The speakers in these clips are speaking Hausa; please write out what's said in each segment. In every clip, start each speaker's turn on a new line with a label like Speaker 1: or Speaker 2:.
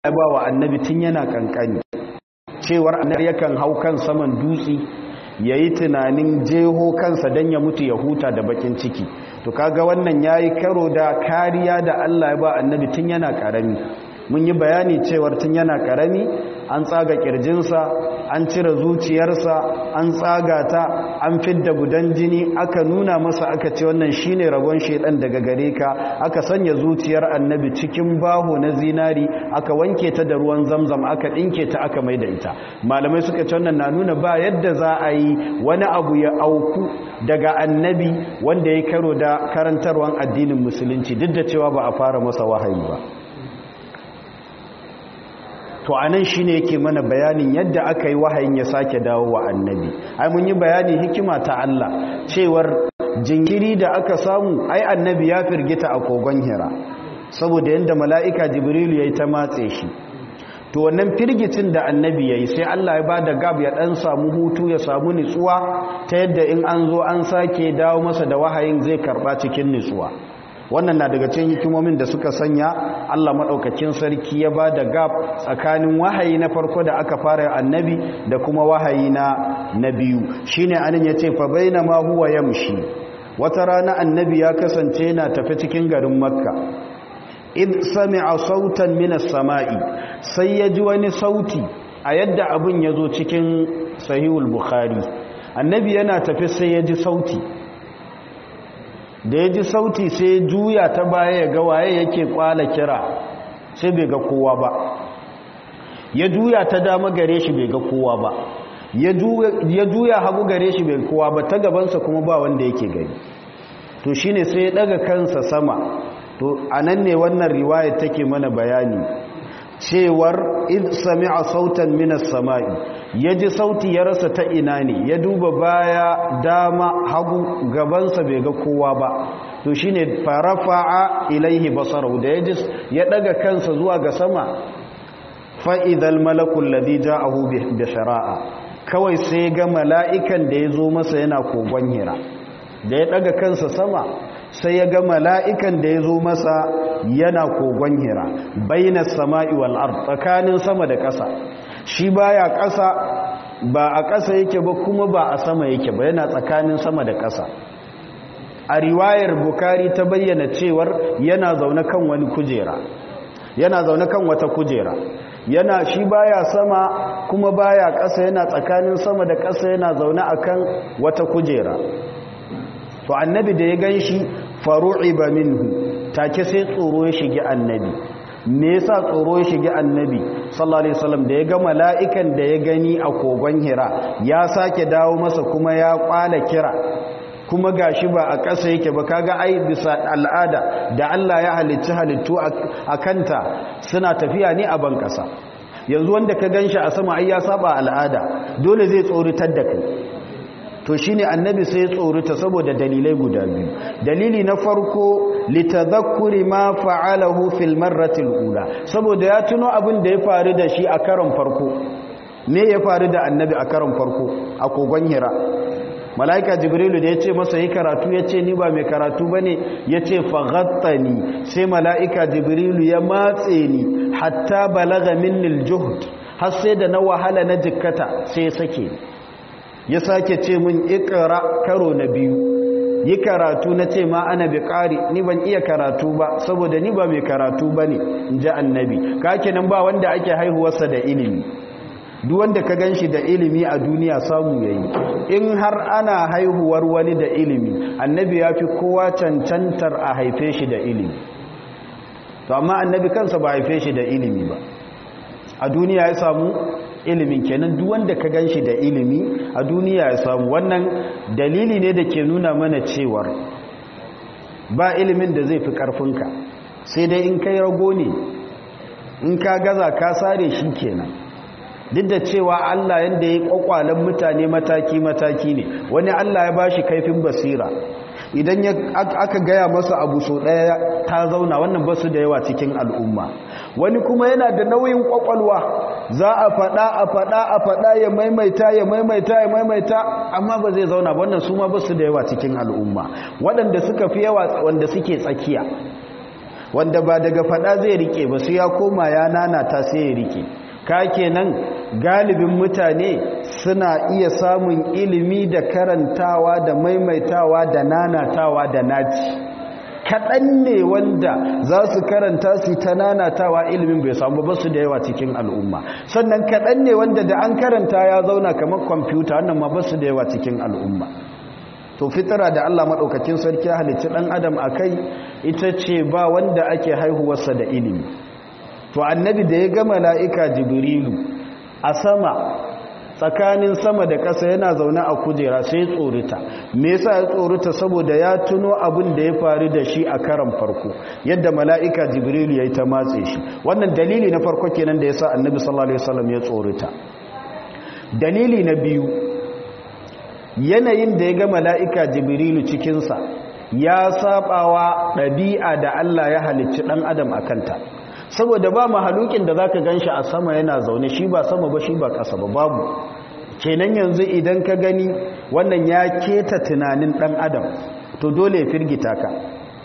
Speaker 1: ya ba wa annabi tun yana kankani cewar annabi yakan hau kan saman dutse ya yi tunanin jeho kansa don ya mutu ya huta da bakin ciki to kaga wannan ya yi karo da kariya da Allah ya ba annabi tun yana karami mun yi bayani cewar tun yana karami an tsaga kirjinsa an cire zuciyarsa an tsaga ta an fidda gudan jini aka nuna masa aka ce wannan shine rabon shedan daga gare ka aka sanya zuciyar annabi cikin baho na zinari aka wanke ta da ruwan zamzam aka dinke ta aka maida ita malamai suka ce wannan na nuna ba yadda za a yi wani abu ya auku daga annabi wanda ya karo da karantarwan addinin musulunci duk da cewa ba a fara masa wahayi ba to anan shine yake mana bayanin yadda aka yi wahayin ya sake dawo wa annabi ai mun yi bayani hikima ta Allah cewar jinkiri da aka samu ai annabi ya firgita a kogon hira saboda yanda mala'ika jibrilu yayi ta matse shi to wannan firgicin da annabi yayi sai Allah ya bada gab ya dan samu hutu ya samu nutsuwa ta yadda in an zo an sake dawo masa da wahayin zai karba cikin nutsuwa wannan na daga cikin hikimomin da suka sanya Allah madaukakin sarki ya ba da gab tsakanin wahayi na farko da aka fara annabi da kuma wahayi na na biyu shine anan yace fa bainama huwa yamshi wata rana annabi ya kasance yana tafi cikin garin makka id sami'a sautan minas sama'i sai ya ji wani sauti a yadda abin ya zo cikin sahihul bukhari annabi yana tafi sai ya ji sauti da ya ji sauti sai juya ta baya ya ga waye yake kwala kira sai bai ga kowa ba ya juya ta dama gare shi bai ga kowa ba ya juya hagu gare shi bai kowa ba ta gabansa kuma ba wanda yake gani to shine sai ya daga kansa sama to anan ne wannan riwaya take mana bayani cewar id sami'a sautan minas sama'i yaji sauti ya rasa ta ina ne ya duba baya dama hagu gabansa bai ga kowa ba to shine farafa'a ilaihi basarahu da yaji ya daga kansa zuwa ga sama fa idhal malakul ladhi ja'ahu bi shara'a kawai sai ga mala'ikan da ya zo masa yana kogon hira da ya daga kansa sama sai ya ga mala'ikan da ya zo masa yana kogon hira baina sama'i wal ard tsakanin sama da ƙasa shi baya ƙasa ba a ƙasa yake ba kuma ba a sama yake ba yana tsakanin sama da ƙasa a riwayar bukari ta bayyana cewar yana zaune kan wani kujera yana zaune kan wata kujera yana shi baya sama kuma baya ƙasa yana tsakanin sama da ƙasa yana zaune akan wata kujera to annabi da ya gan shi faru'iba minhu take sai tsoro ya shige annabi me yasa tsoro ya shige annabi sallallahu alaihi wasallam da ya ga mala'ikan da ya gani a kogon hira ya sake dawo masa kuma ya kwala kira kuma gashi ba a ƙasa yake ba kaga ai bisa al'ada da Allah ya halicci halittu a kanta suna tafiya ne a ban ƙasa yanzu wanda ka ganshi a sama ai ya saba al'ada dole zai tsoritar da kai to shine annabi sai ya tsorita saboda dalilai guda biyu dalili na farko litadhakkuri ma fa'alahu fil marrati ula saboda ya tuno abin da ya faru da shi a karon farko me ya faru da annabi a karon farko a kogon hira malaika jibrilu da ya ce masa yi karatu ya ce ni ba mai karatu ba ne ya ce faghattani sai malaika jibrilu ya matse ni hatta balaga minnil juhd har sai da na wahala na jikkata sai ya sake ya sake ce mun ikra karo na biyu yi karatu na ce ma ana bi ƙari ni ban iya karatu ba saboda ni ba mai karatu ba ne in ji annabi kake nan ba wanda ake haihuwarsa da ilimi duk wanda ka gan shi da ilimi a duniya samu ya yi in har ana haihuwar wani da ilimi annabi ya fi kowa cancantar a haife shi da ilimi to amma annabi kansa ba haife shi da ilimi ba a duniya ya samu ilimin kenan duk wanda ka gan shi da ilimi a duniya ya samu wannan dalili ne da ke nuna mana cewar ba ilimin da zai fi ƙarfinka sai dai in kai rago ne in ka gaza ka sare shi kenan duk da cewa Allah yanda ya kwakwalen mutane mataki-mataki ne wani Allah ya ba shi kaifin basira idan aka gaya masa abu so ɗaya ta zauna wannan basu da yawa cikin al'umma wani kuma yana da nauyin kwakwalwa za a faɗa a faɗa a faɗa ya maimaita ya maimaita ya maimaita amma ba zai zauna wannan su ma basu da yawa cikin al'umma waɗanda suka fi yawa wanda suke tsakiya wanda ba daga fada zai rike ba sai ya koma ya nanata sai ya rike ka kenan galibin mutane suna iya samun ilimi da karantawa da maimaitawa da nanatawa da naci kaɗan ne wanda za su karanta su ta nanatawa ilimin bai samu ba su da yawa cikin al'umma sannan kaɗan ne wanda da an karanta ya zauna kamar kwamfuta wannan ma ba su da yawa cikin al'umma to fitara da Allah maɗaukakin sarki ya halicci ɗan adam a kai ita ce ba wanda ake haihuwarsa da ilimi to annabi da ya ga mala'ika jibrilu a sama tsakanin sama da ƙasa yana zaune a kujera sai tsorita me yasa ya tsorita saboda ya tuno abin da ya faru da shi a karan farko yadda mala'ika jibrilu ya yi ta matse shi wannan dalili na farko kenan da yasa annabi sallallahu alaihi wasallam ya tsorita dalili na biyu yanayin da ya ga mala'ika jibrilu cikinsa ya sabawa ɗabi'a da Allah ya halicci ɗan adam a kanta saboda ba mahalukin da zaka ganshi a sama yana zaune shi ba sama ba shi ba ƙasa ba babu kenan yanzu idan ka gani wannan ya keta tunanin ɗan adam to dole ya firgita ka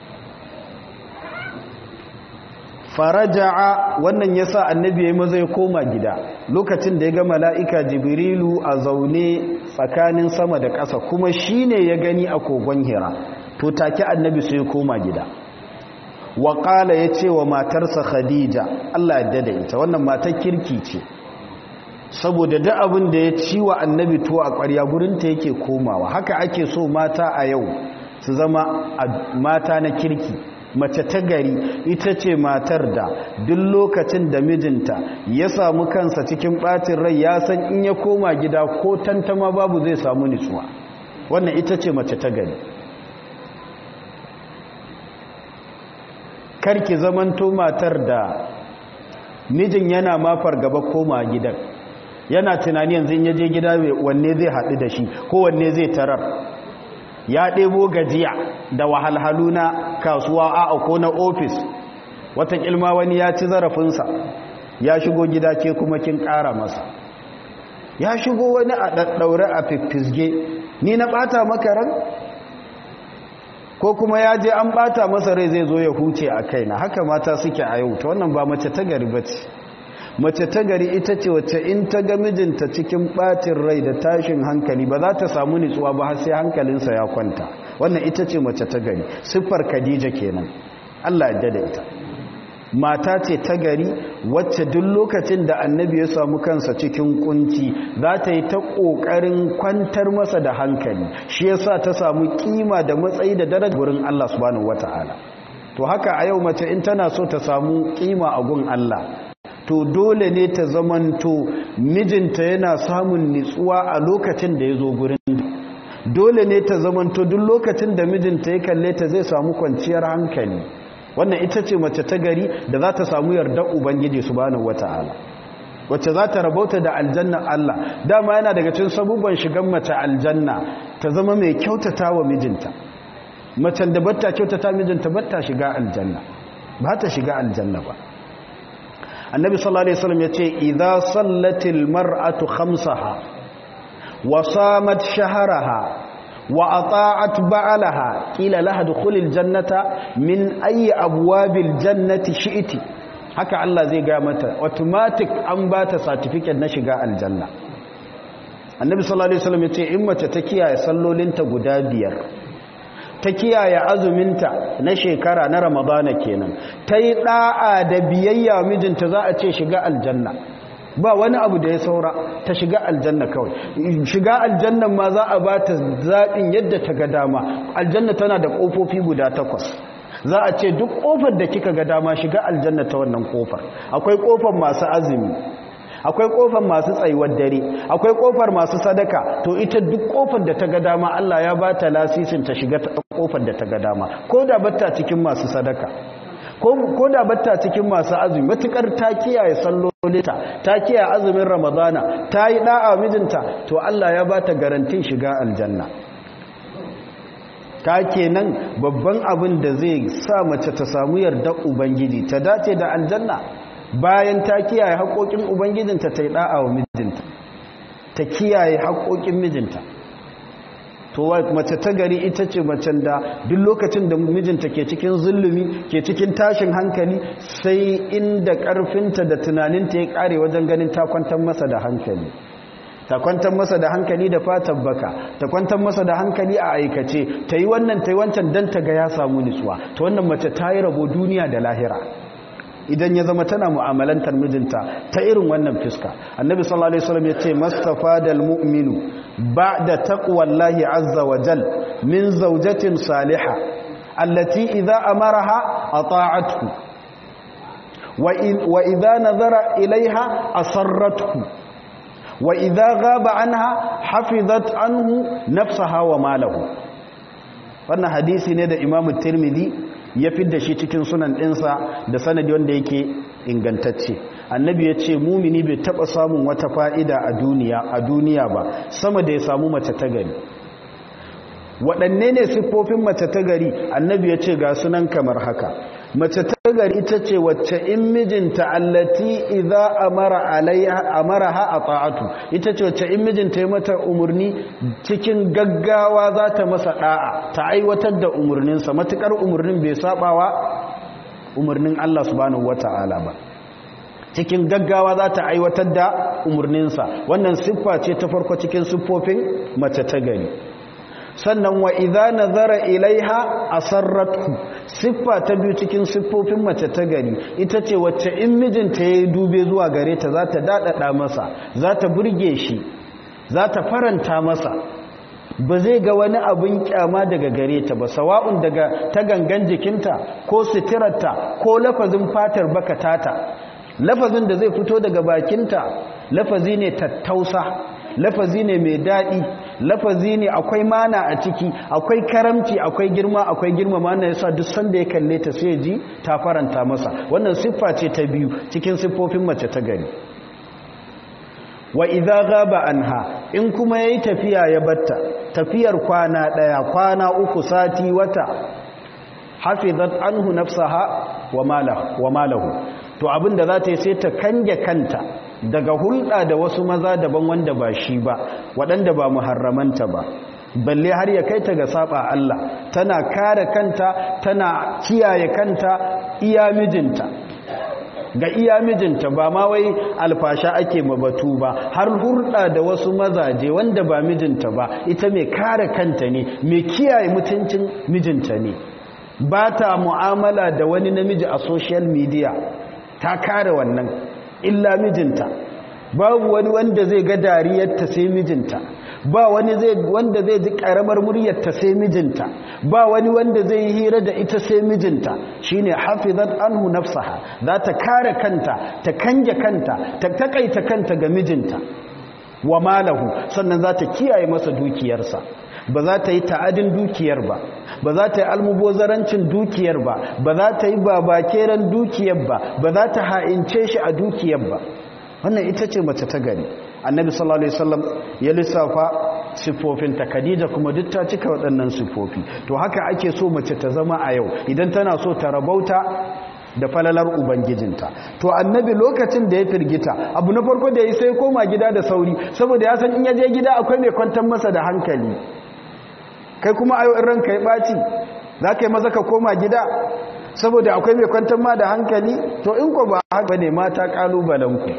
Speaker 1: faraja'a wannan yasa annabi ya maza ya koma gida lokacin da ya ga mala'ika jibrilu a zaune tsakanin sama da ƙasa kuma shine ya gani a kogon hira to take annabi sai ya koma gida waƙala ya ce wa matarsa khadija Allah yadda da ita wannan matar kirki ce saboda da abin da ya ci wa annabi to a ƙwarya gurinta yake komawa haka ake so mata a yau su zama mata na kirki mace ta gari ita ce matar da duk lokacin da mijinta ya samu kansa cikin ɓacin rai ya san in ya koma gida ko tantama babu zai samu nutsuwa wannan ita ce mace ta gari karki zamanto matar da mijin yana mafar gaba koma gidan yana tunani yanzu in yaje gida wanne zai haɗu da shi ko wanne zai tarar ya ɗebo gajiya da wahalhalu na kasuwa a ko na ofis wata ilma wani ya ci zarafinsa ya shigo gida ke kuma kin ƙara masa ya shigo wani a ɗaɗɗaure a fiffisge ni na ɓata maka ran ko kuma ya je an bata masa rai zai zo ya huce a kaina haka mata suke a yau ta wannan ba mace ta gari ba ce mace ta gari ita ce wacce in ta ga mijinta cikin bacin rai da tashin hankali ba za ta samu nutsuwa ba har sai hankalinsa ya kwanta wannan ita ce mace ta gari siffar khadija kenan Allah ya da ita mata ce ta gari wacce duk lokacin da annabi ya samu kansa cikin kunci za ta yi ta ƙoƙarin kwantar masa da hankali shi yasa ta samu kima da matsayi da daraja wurin Allah subhanahu wata'ala to haka a yau mace in tana so ta samu kima a gun Allah to dole ne ta zamanto mijinta yana samun nitsuwa a lokacin da ya zo gurin dole ne ta zamanto duk lokacin da mijinta ya kalle ta zai samu kwanciyar hankali wannan ita ce mace ta gari da za ta samu yardar ubangiji subhanahu wata'ala wacce za ta rabauta da aljanna Allah dama yana daga cikin sabubban shigan mace aljanna ta zama mai kyautata wa mijinta macen da batta kyautata mijinta batta shiga aljanna ba ta shiga aljanna ba annabi sallallahu alaihi wasallam yace idza sallatil mar'atu khamsaha wa samat shahraha وأطاعت بعلها قيل لها دخول الجنة من أي أبواب الجنة شئت haka Allah zai ga mata automatic an ba ta certificate na shiga aljanna annabi sallallahu alaihi wasallam yace in mace ta kiyaye sallolinta guda biyar ta kiyaye azuminta na shekara na ramadana kenan ta yi da'a da biyayya mijinta za a ce shiga aljanna ba wani abu da ya saura ta shiga aljanna kawai shiga aljannan ma za a ba ta zaɓin yadda ta ga dama aljanna tana da ƙofofi guda takwas za a ce duk ƙofar da kika ga dama shiga aljanna ta wannan ƙofar akwai ƙofar masu azumi akwai ƙofar masu tsayuwar dare akwai ƙofar masu sadaka to ita duk ƙofar da ta ga dama Allah ya ba ta lasisin ta shiga ƙofar da ta ga dama ko da batta cikin masu sadaka ko da batta cikin masu azumi matukar ta kiyaye sallolinta ta kiyaye azumin ramadana ta yi da'a mijinta to Allah ya bata garantin shiga aljanna ka kenan babban abin da zai sa mace ta samu yarda ubangiji ta dace da aljanna bayan ta kiyaye haƙoƙin ubangijinta ta yi da'a wa mijinta ta kiyaye haƙoƙin mijinta to mace ta gari ita ce macen da duk lokacin da mijinta ke cikin zulumi ke cikin tashin hankali sai inda karfinta da tunaninta ya kare wajen ganin ta kwantar masa da hankali ta kwantar masa da hankali da fatan baka ta kwantar masa da hankali a aikace ta yi wannan ta yi wancan don ta ga ya samu nutsuwa ta wannan mace ta yi rabo duniya da lahira idan ya zama tana mu'amalantar mijinta ta irin wannan fiska annabi sallallahu alaihi wasallam yace mustafa dal mu'minu ba'da taqwallahi azza wa jal min zawjatin salihah allati idza amaraha ata'athu wa idza nazara ilaiha asarrathu wa idza ghaba anha hafizat anhu nafsaha wa malahu wannan hadisi ne da imamu tirmidhi ya fidda shi cikin sunan ɗinsa da sanadi wanda yake ingantacce annabi ya ce mumini bai taɓa samun wata fa'ida a duniya a duniya ba sama da ya samu mace ta gari waɗanne ne siffofin mace ta gari annabi ya ce ga sunan kamar haka mace ta gari ita ce wacce in mijinta allati idza amara alaiha amaraha ata'atu ita ce wacce in mijinta ya mata umurni cikin gaggawa za ta masa da'a ta aiwatar da umurninsa matukar umurnin bai sabawa umurnin Allah subhanahu wata'ala ba cikin gaggawa za ta aiwatar da umurninsa wannan siffa ce ta farko cikin siffofin mace ta gari sannan wa idza nazara ilaiha asarratu siffa ta biyu cikin siffofin mace ta gari ita ce wacce in mijinta yayi dube zuwa gare ta za ta dadada masa za ta burge shi za ta faranta masa ba zai ga wani abin kyama daga gare ta ba sawa'un daga ta gangan jikinta ko suturarta ko lafazin fatar bakatata lafazin da zai fito daga bakinta lafazi ne tattausa lafazi ne mai daɗi lafazi ne akwai mana a ciki akwai karamci akwai girma akwai girma mana yasa duk sanda ya kalle ta sai ji ta faranta masa wannan siffa ce ta biyu cikin siffofin mace ta gari wa idza ghaba anha in kuma yayi tafiya ya batta tafiyar kwana daya kwana uku sati wata hafizat anhu nafsaha wa malahu wa malahu to abinda za ta yi sai ta kange kanta daga hulɗa da wasu maza daban wanda ba shi ba waɗanda ba muharramanta ba balle har ya kai ta ga saba Allah tana kare kanta tana kiyaye kanta iya mijinta ga iya mijinta ba ma wai alfasha ake mabatu ba har hulɗa da wasu mazaje wanda ba mijinta ba ita mai kare kanta ne mai kiyaye mutuncin mijinta ne ba ta mu'amala da wani namiji a social media ta kare wannan illa mijinta babu wani wanda zai ga dariyarta sai mijinta ba wani zai wanda zai ji karamar muryarta sai mijinta ba wani wanda zai yi hira da ita sai mijinta shine hafizat anhu nafsaha za ta kare kanta ta kange kanta ta takaita kanta ga mijinta wa malahu sannan za ta kiyaye masa dukiyarsa ba za ta yi ta'adin dukiyar ba ba za ta yi almubozarancin dukiyar ba ba za ta yi babakeren dukiyar ba ba za ta ha'ince shi a dukiyar ba wannan ita ce mace ta gari annabi sallallahu alaihi wasallam ya lissafa siffofin ta Khadija kuma duk ta cika waɗannan siffofi to haka ake so mace ta zama a yau idan tana so ta rabauta da falalar ubangijinta to annabi lokacin da ya firgita abu na farko da ya sai koma gida da sauri saboda ya san in ya je gida akwai mai kwantar masa da hankali kai kuma ayo in ranka ya ɓaci za ka yi maza ka koma gida saboda akwai mai kwantar ma da hankali to in ko ba haka ne mata ƙalubalenku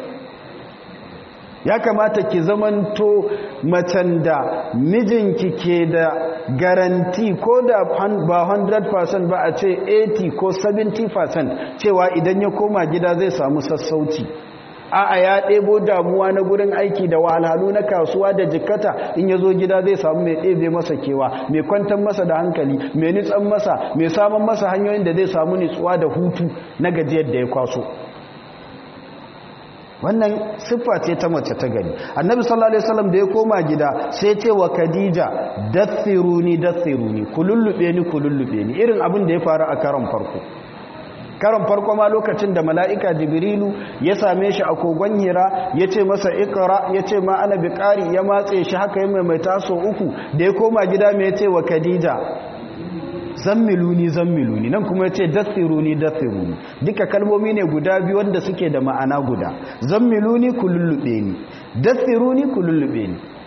Speaker 1: ya kamata ki zamanto macen da mijinki ke da garanti ko da ba 100% ba a ce 80 ko 70% cewa idan ya koma gida zai samu sassauci a'a ya ɗebo damuwa na gurin aiki da wahalhalu na kasuwa da jikata in ya zo gida zai samu mai ɗebe masa kewa mai kwantar masa da hankali mai nitsan masa mai samun masa hanyoyin da zai samu nitsuwa da hutu na gajiyar da ya kwaso wannan siffa ce ta mace ta gari annabi sallallahu alaihi wasallam da ya koma gida sai ce wa khadija dathiruni dathiruni kulullube ni kulullube ni irin abin da ya faru a karon farko karon farko ma lokacin da mala'ika jibrilu ya same shi a kogon hira ya ce masa ikra ya ce ma ana biƙari ya matse shi haka yi mai taso uku da ya koma gida mai ce wa khadija zammiluni zammiluni nan kuma ya ce dathiruni dathiruni duka kalmomi ne guda biyu wanda suke da ma'ana guda zammiluni ku lullube ni dathiruni ku lullube ni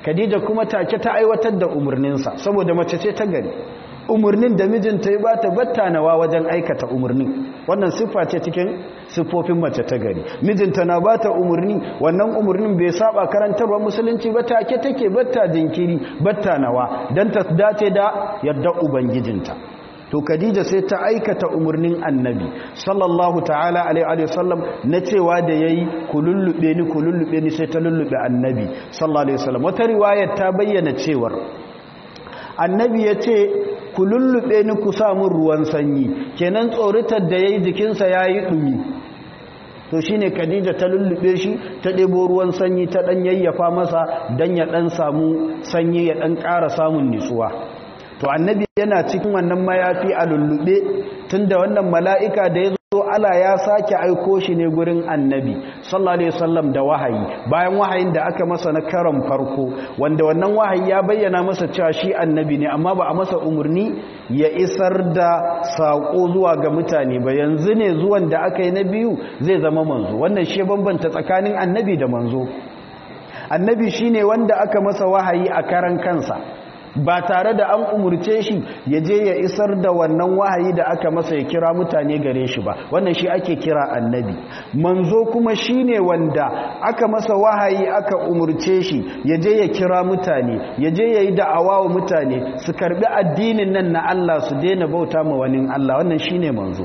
Speaker 1: khadija kuma take ta aiwatar da umarninsa saboda mace ce ta gari umarnin da mijinta ya bata battanawa wajen aikata umarnin wannan siffa ce cikin siffofin mace ta gari mijinta na bata umarni wannan umarnin bai saba karantarwa musulunci ba take take batta jinkiri battanawa dan ta dace da yadda ubangijinta to Khadija sai ta aikata umarnin annabi sallallahu ta'ala alaihi wasallam na cewa da yayi kulullube ni kulullube ni sai ta lullube annabi sallallahu alaihi wasallam wata riwayar ta bayyana cewar annabi ya ce ku lullube ni ku samun ruwan sanyi kenan tsoritar da yayi jikinsa yayi dumi to shine Khadija ta lullube shi ta ɗebo ruwan sanyi ta ɗan yayyafa masa dan ya ɗan samu sanyi ya ɗan ƙara samun nutsuwa to annabi yana cikin wannan mayafi a lullube tunda wannan mala'ika da ya zo ala ya sake aiko shi ne gurin annabi sallallahu alaihi wasallam da wahayi bayan wahayin da aka masa na karon farko wanda wannan wahayi ya bayyana masa cewa shi annabi ne amma ba a masa umarni ya isar da sako zuwa ga mutane ba yanzu ne zuwan da aka yi na biyu zai zama manzo wannan shi bambanta tsakanin annabi da manzo annabi shine wanda aka masa wahayi a karan kansa ba tare da an umurce shi ya je ya isar da wannan wahayi da aka masa ya kira mutane gare shi ba wannan shi ake kira annabi manzo kuma shine wanda aka masa wahayi aka umurce shi ya je ya kira mutane ya je ya yi da'awa wa mutane su karbi addinin nan na Allah su daina bauta ma wani Allah wannan shine manzo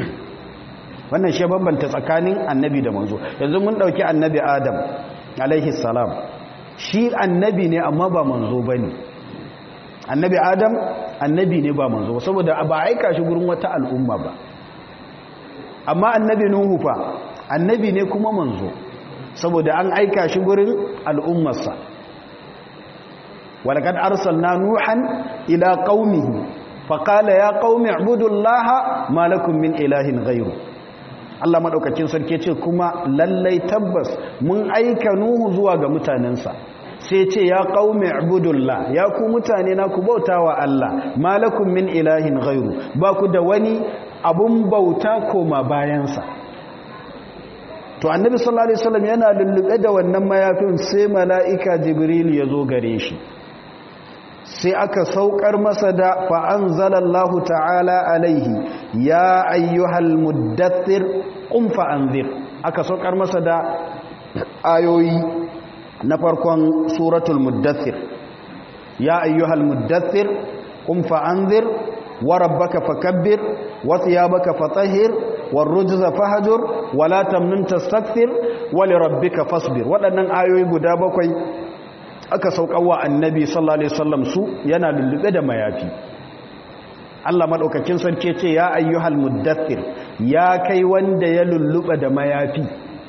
Speaker 1: wannan shi bambanta tsakanin annabi da manzo yanzu mun dauki annabi Adam alaihi salam shi annabi ne amma ba manzo bane annabi adam annabi ne ba manzo saboda ba aika shi gurin wata al'umma ba amma annabi nuhu fa annabi ne kuma manzo saboda an aika shi gurin al'ummarsa walaqad arsalna nuhan ila qaumihi faqala ya qaumi ibudullaha ma lakum min ilahin ghayru Allah madaukakin sarki ce kuma lallai tabbas mun aika nuhu zuwa ga mutanensa sai ce ya qaumi ibudullah ya ku mutane na ku bautawa Allah malakum min ilahin ghairu ba ku da wani abun bauta koma bayansa to annabi sallallahu alaihi wasallam yana lullube da wannan mayafin sai mala'ika jibril ya zo gare shi sai aka saukar masa da fa anzalallahu ta'ala alaihi ya ayyuhal muddathir qum fa anzir aka saukar masa da ayoyi na farkon suratul muddathir ya ayyuhal muddathir qum fa anzir wa rabbaka fakabbir wa thiyabaka fatahhir war rujza fahjur wa la tamnun tastakthir wa li rabbika fasbir wadannan ayoyi guda bakwai aka saukawa annabi sallallahu alaihi wasallam su yana lullube da mayafi Allah madaukakin sarki ce ya ayyuhal muddathir ya kai wanda ya lullube da mayafi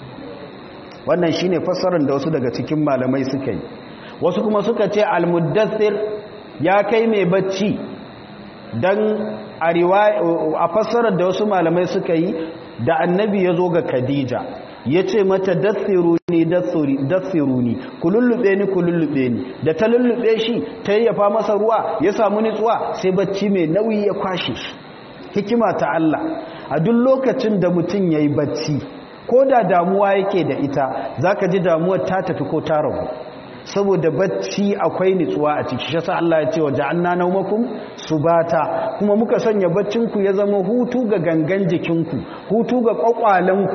Speaker 1: wannan shine fassarar da wasu daga cikin malamai suka yi wasu kuma suka ce almuddathir ya kai mai bacci dan a a fassarar da wasu malamai suka yi da annabi ya zo ga Khadija ya ce mata dathiruni dathiruni ku lullube ni ku lullube ni da ta lullube shi ta yayyafa masa ruwa ya samu nitsuwa sai bacci mai nauyi ya kwashe shi hikima ta Allah a duk lokacin da mutum yayi bacci ko da damuwa yake da ita zaka ji damuwar ta tafi ko ta ragu saboda bacci akwai nitsuwa a ciki shi yasa Allah ya ce wa ja'alna nawmakum subata kuma muka sanya baccinku ya zama hutu ga gangan jikinku hutu ga kwakwalanku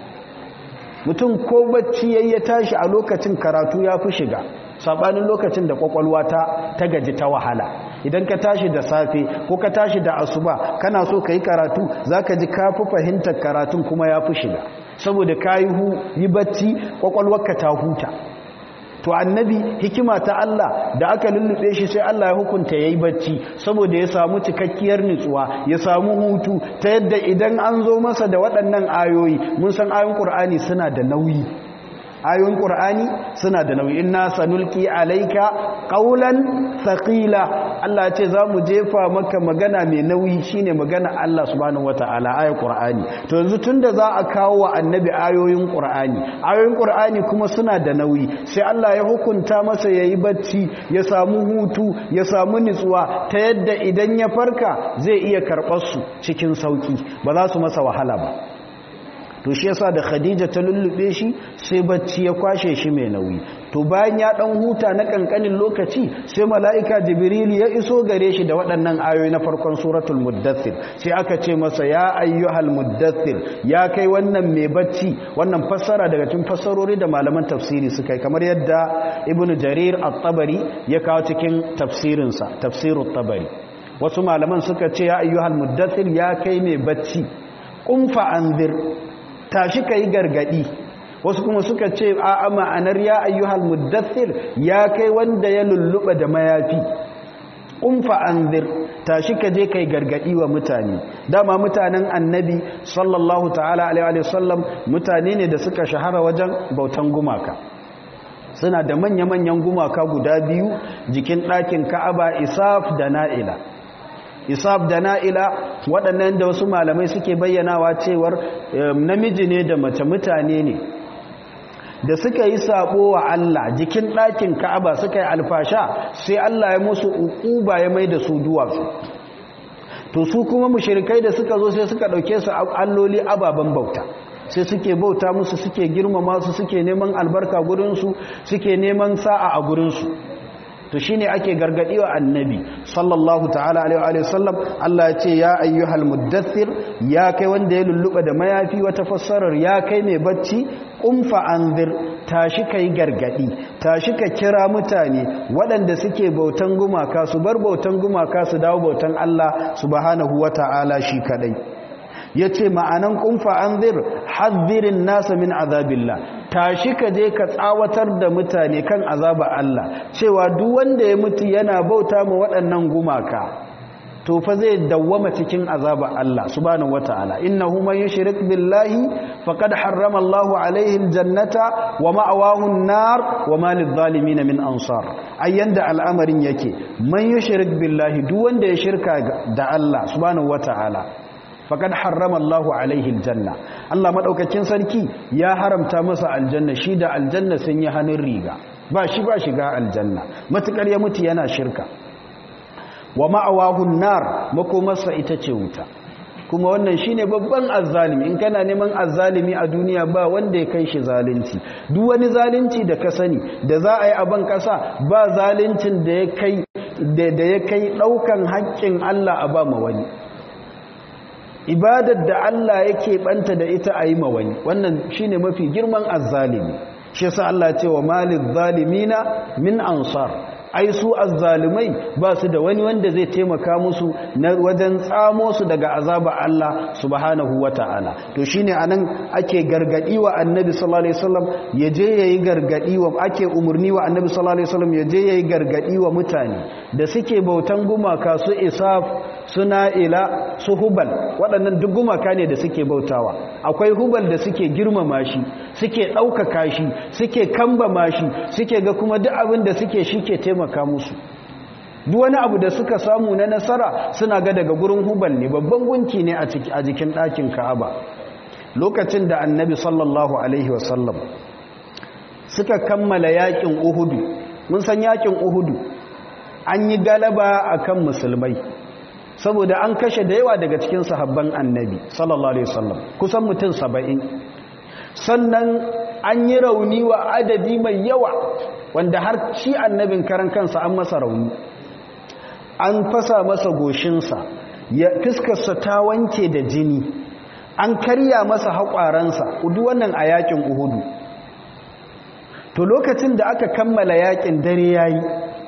Speaker 1: mutum ko bacci yayi ya tashi a lokacin karatu ya fi shiga sabanin lokacin da kwakwalwa ta ta gaji ta wahala idan ka tashi da safe ko ka tashi da asuba kana so ka yi karatu zaka ji ka fi fahimtar karatun kuma ya fi shiga saboda ka yi bacci kwakwalwarka ta huta to annabi hikima ta Allah da aka lullube shi sai Allah ya hukunta yayi bacci saboda ya samu cikakkiyar nutsuwa ya samu hutu ta yadda idan an zo masa da waɗannan ayoyi mun san ayoyin Qur'ani suna da nauyi ayoyin Qur'ani suna da nauyi inna sanulqi alayka qawlan thaqila Allah ya ce zamu jefa maka magana mai nauyi shine magana Allah subhanahu wataala ayar Qur'ani to yanzu tunda za a kawo wa annabi ayoyin Qur'ani ayoyin Qur'ani kuma suna da nauyi sai Allah ya hukunta masa yayi bacci ya samu hutu ya samu nutsuwa ta yadda idan ya farka zai iya karɓar su cikin sauki ba za su masa wahala ba to shi yasa da Khadija ta lullube shi sai bacci ya kwashe shi mai nauyi to to bayan ya dan huta na kankanin lokaci sai mala'ika jibril ya iso gare shi da waɗannan ayoyi na farkon suratul muddathir sai aka ce masa ya ayyuhal muddathir ya kai wannan mai bacci wannan fassara daga cikin fassarori da malaman tafsiri suka yi kamar yadda ibnu jarir at-tabari ya kawo cikin tafsirinsa tafsirut tabari wasu malaman suka ce ya ayyuhal muddathir ya kai mai bacci kumfa anzir tashi kai gargadi wasu kuma suka ce a ma'anar ya ayyuhal muddathir ya kai wanda ya lulluba da mayafi kumfa anzir tashi ka je kai gargadi wa mutane dama mutanen annabi sallallahu ta'ala alaihi wasallam mutane ne da suka shahara wajen bautan gumaka suna da manya-manyan gumaka guda biyu jikin ɗakin ka'aba isaf da na'ila isaf da na'ila waɗannan da wasu malamai suke bayyanawa cewar namiji ne da mace mutane ne da suka yi sabo wa Allah jikin ɗakin Ka'aba suka yi alfasha sai Allah ya musu uquba ya mai da su duwatsu to su kuma mushrikai da suka zo sai suka dauke su alloli ababan bauta sai suke bauta musu suke girmama su suke neman albarka gurin su suke neman sa'a a gurin su to shine ake gargadi wa annabi sallallahu ta'ala alaihi wa sallam Allah ya ce ya ayyuhal muddathir ya kai wanda ya lulluba da mayafi wata fassarar ya kai mai bacci kumfa anzir tashi kai gargadi tashi ka kira mutane waɗanda suke bautan gumaka su bar bautan gumaka su dawo bautan Allah subhanahu wata'ala shi kadai yace ma'anan kumfa anzir haddirin nasa min azabillah tashi ka je ka tsawatar da mutane kan azaba Allah cewa duk wanda ya mutu yana bauta ma waɗannan gumaka to fa zai dawwama cikin azaba Allah subhanahu wataala innahu man yushrik billahi faqad harrama Allahu alaihi aljannata wa ma'awahu an-nar wa ma lidh-dhalimin min ansar ayyanda al'amarin yake man yushrik billahi duk wanda ya shirka da Allah subhanahu wataala faqad harrama Allahu alaihi aljanna Allah madaukakin sarki ya haramta masa aljanna shi da aljanna sun yi hannun riga ba shi ba shiga aljanna matukar ya mutu yana shirka wa ma'awahun nar makomarsa ita ce wuta kuma wannan shine babban azzalimi in kana neman azzalimi a duniya ba wanda ya kai shi zalunci duk wani zalunci da ka sani da za a yi a ban kasa ba zaluncin da ya kai da ya kai daukan haƙƙin Allah a ba ma wani ibadar da Allah yake banta da ita a yi ma wani wannan shine mafi girman azzalimi shi yasa Allah ce wa malil zalimina min ansar ai su azzalumai ba su da wani wanda zai taimaka musu na wajen tsamo su daga azaba Allah subhanahu wata'ala to shine anan ake gargadi wa annabi sallallahu alaihi wasallam yaje yayi gargadi wa ake umurni wa annabi sallallahu alaihi wasallam yaje yayi gargadi wa mutane da suke bautan gumaka su isaf suna ila su hubal waɗannan duk gumaka ne da suke bautawa akwai hubal da suke girmama shi suke ɗaukaka shi suke kambama shi suke ga kuma duk abin da suke shi ke taimaka musu duk wani abu da suka samu na nasara suna ga daga gurin hubal ne babban gunki ne a jikin ɗakin ka'aba lokacin da annabi sallallahu alaihi wasallam suka kammala yakin uhudu mun san yakin uhudu an yi galaba akan musulmai saboda an kashe da yawa daga cikin sahabban annabi sallallahu alaihi wasallam kusan mutum saba'in sannan an yi rauni wa adadi mai yawa wanda har shi annabin karan kansa an masa rauni an fasa masa goshinsa ya fiskarsa ta wanke da jini an karya masa haƙwaransa duk wannan a yakin uhudu to lokacin da aka kammala yakin dare yayi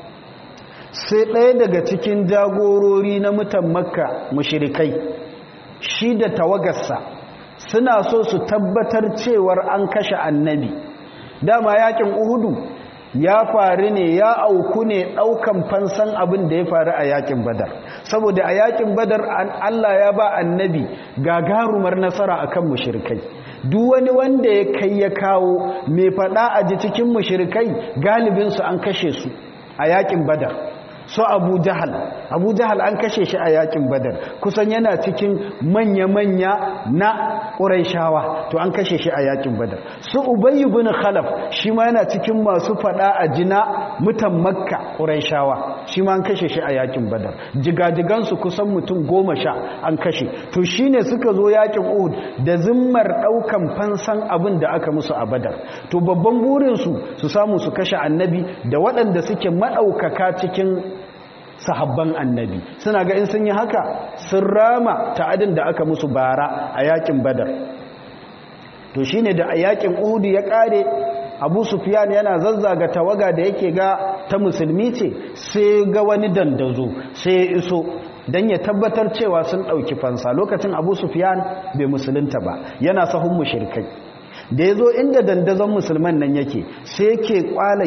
Speaker 1: sai ɗaya daga cikin jagorori na mutan makka mushirikai shi da tawagarsa suna so su tabbatar cewar an kashe annabi dama yakin uhudu ya faru ne ya auku ne ɗaukan fansan abin da ya faru a yakin badar saboda a yakin badar Allah ya ba annabi gagarumar nasara akan mushirikai duk wani wanda ya kai ya kawo mai faɗa a ji cikin mushirikai galibinsu an kashe su a yakin badar so abu jahal abu jahal an kashe shi a yakin badar kusan yana cikin manya-manya na ƙuraishawa to an kashe shi a yakin badar su ubayy ibn khalaf shi ma yana cikin masu fada a jina mutan makka ƙuraishawa shi ma an kashe shi a yakin badar jigajigansu kusan mutum goma sha an kashe to shi ne suka zo yakin uhud da zimmar ɗaukan fansan abin da aka musu a badar to babban burinsu su samu su kashe annabi da waɗanda suke maɗaukaka cikin sahabban annabi suna ga in sun yi haka sun rama ta'adin da aka musu bara a yakin badar to shine da a yakin uhud ya ƙare abu sufiyan yana zazzaga tawaga da yake ga ta musulmi ce sai ga wani dandazo sai ya iso don ya tabbatar cewa sun ɗauki fansa lokacin abu sufiyan bai musulunta ba yana sahun mushirkai da ya zo inda dandazon musulman nan yake sai yake kwala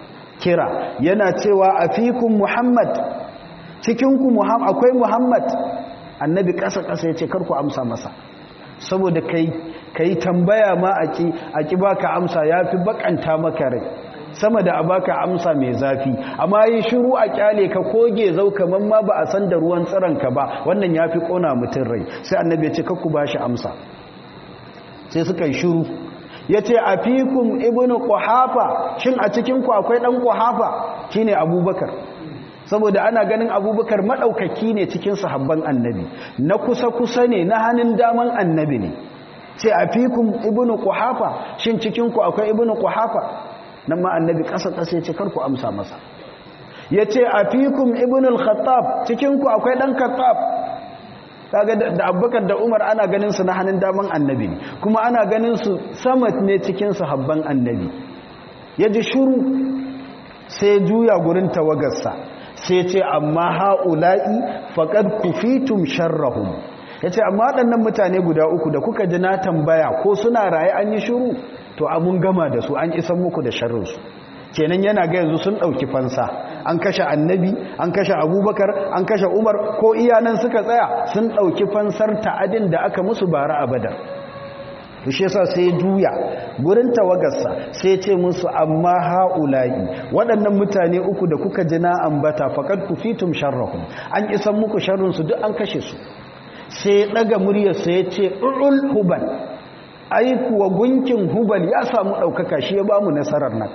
Speaker 1: kira yana cewa a fikun muhammad cikinku akwai muhammad annabi ƙasa-ƙasa ya ce karku amsa masa saboda kai ka yi tambaya ma a ƙi baka amsa ya fi bakanta maka rai sama da a baka amsa mai zafi amma yi shiru a kyale ka koge zau kamar ma ba a san da ruwan tsiranka ba wannan ya fi ƙona mutum rai sai annabi ya ce kakku ba shi amsa sai suka yi shiru ya ce a fikun ibini ƙuhafa shin a cikinku akwai ɗan ƙuhafa shi ne abubakar saboda ana ganin abubakar maɗaukaki ne cikin sahabban annabi na kusa-kusa ne na hannun daman annabi ne ce a fikun ibini ƙuhafa shin cikinku akwai ibini ƙuhafa nan ma annabi ƙasa-ƙasa ya ce karku amsa masa ya ce a fikun ibini khattab cikinku akwai ɗan khattab kaga da abubakar da umar ana ganin su na hannun daman annabi ne kuma ana ganin su samat ne cikin sahabban annabi ya ji shuru sai juya gurin tawagarsa sai ce amma ha'ula'i faƙad kufitum sharrahum ya ce amma waɗannan mutane guda uku da kuka ji na tambaya ko suna raye an yi shuru to amun gama da su an isan muku da sharrinsu kenan yana ga yanzu sun ɗauki fansa an kashe annabi an kashe abubakar an kashe umar ko iyanan suka tsaya sun ɗauki fansar ta'adin da aka musu bara a badar to shi yasa sai juya gurin tawagarsa sai ce musu amma haula'i waɗannan mutane uku da kuka ji na ambata faqad kufitum sharrahum an isan muku sharrin su duk an kashe su sai daga muryar sa yace ul hubal ai kuwa gunkin hubal ya samu daukaka shi ya bamu nasarar nan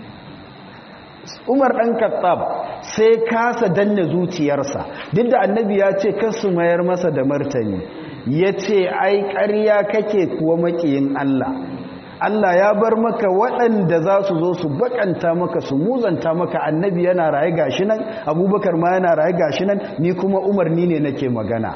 Speaker 1: Umar ɗan Kattab sai kasa danne zuciyarsa duk da annabi ya ce kasu mayar masa da martani ya ce ai ƙarya kake kuwa maƙiyin Allah Allah ya bar maka waɗanda za su zo su bakanta maka su muzanta maka annabi yana raye gashi nan abubakar ma yana raye gashi nan ni kuma umarni ne nake magana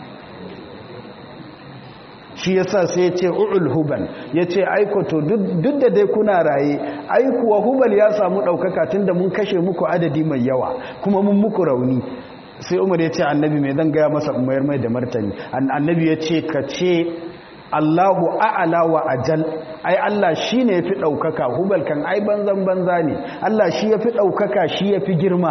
Speaker 1: shi yasa sai ya ce u'ul hubal ya ce aikoto duk da dai kuna raye aikuwa hubal ya samu ɗaukaka tun da mun kashe muku adadi mai yawa kuma mun muku rauni sai umar ya ce annabi mai zan gaya masa umayar mai da martani annabi ya ce ka ce allahu a'ala wa ajal ai allah shi ne ya fi ɗaukaka hubal kan ai banzan banza ne allah shi ya fi ɗaukaka shi ya fi girma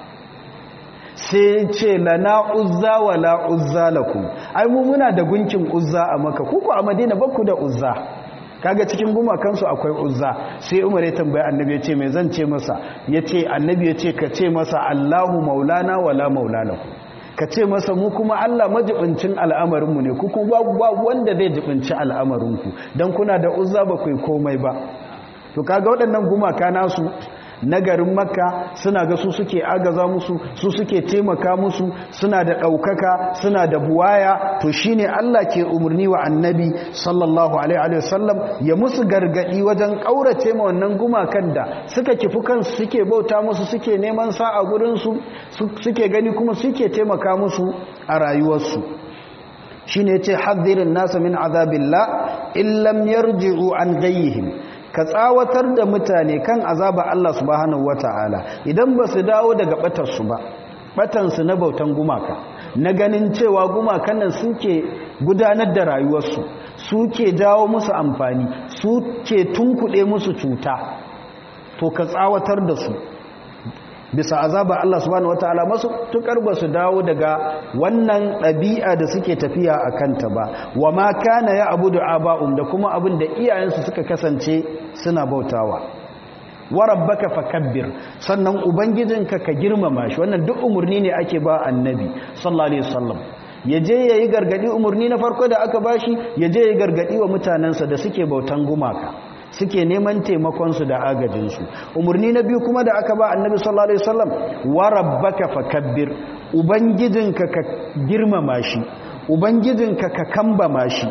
Speaker 1: sai ce lana uzza wa la uzza lakum ai mu muna da gunkin uzza a maka kuku a madina bakku da uzza kaga cikin gumakansu akwai uzza sai umar ya tambaya annabi ya ce mai zan ce masa ya ce annabi ya ce ka ce masa allahu maulana wala maulana ka ce masa mu kuma allah majibincin al'amarinmu ne ku kuma babu wanda zai jibinci al'amarinku don kuna da uzza ba kai komai ba to kaga waɗannan gumaka nasu na garin makka suna ga su suke agaza musu su suke taimaka musu suna da ɗaukaka suna da buwaya to shine Allah ke umarni wa annabi sallallahu alaihi wasallam ya musu gargadi wajen ƙaurace ma wannan gumakan da suka kifi kansu suke bauta musu suke neman sa'a gurinsu suke gani kuma suke taimaka musu a rayuwarsu shine yace hadhirin nasa min azabillah illam yarji'u an gayyihim ka tsawatar da mutane kan azaba Allah subhanahu wata'ala idan ba su dawo daga batarsu ba batansu na bautan gumaka na ganin cewa gumakan nan suke gudanar da rayuwarsu suke jawo musu amfani suke tunkuɗe musu cuta to ka tsawatar da su bisa azaba Allah subhanahu wataala masu tukar ba su dawo daga wannan ɗabi'a da suke tafiya a kanta ba wa ma kana ya abudu aba'um da kuma abin da iyayensu suka kasance suna bautawa wa rabbaka fakabbir sannan ubangijinka ka girmama shi wannan duk umurni ne ake ba annabi sallallahu alaihi wasallam yaje yayi gargadi umurni na farko da aka bashi yaje yayi gargadi wa mutanansa da suke bautan gumaka suke neman taimakonsu da agajinsu umarni na biyu kuma da aka ba annabi sallallahu alaihi wasallam wa rabbaka fakabbir ubangijinka ka girmama shi ubangijinka ka kambama shi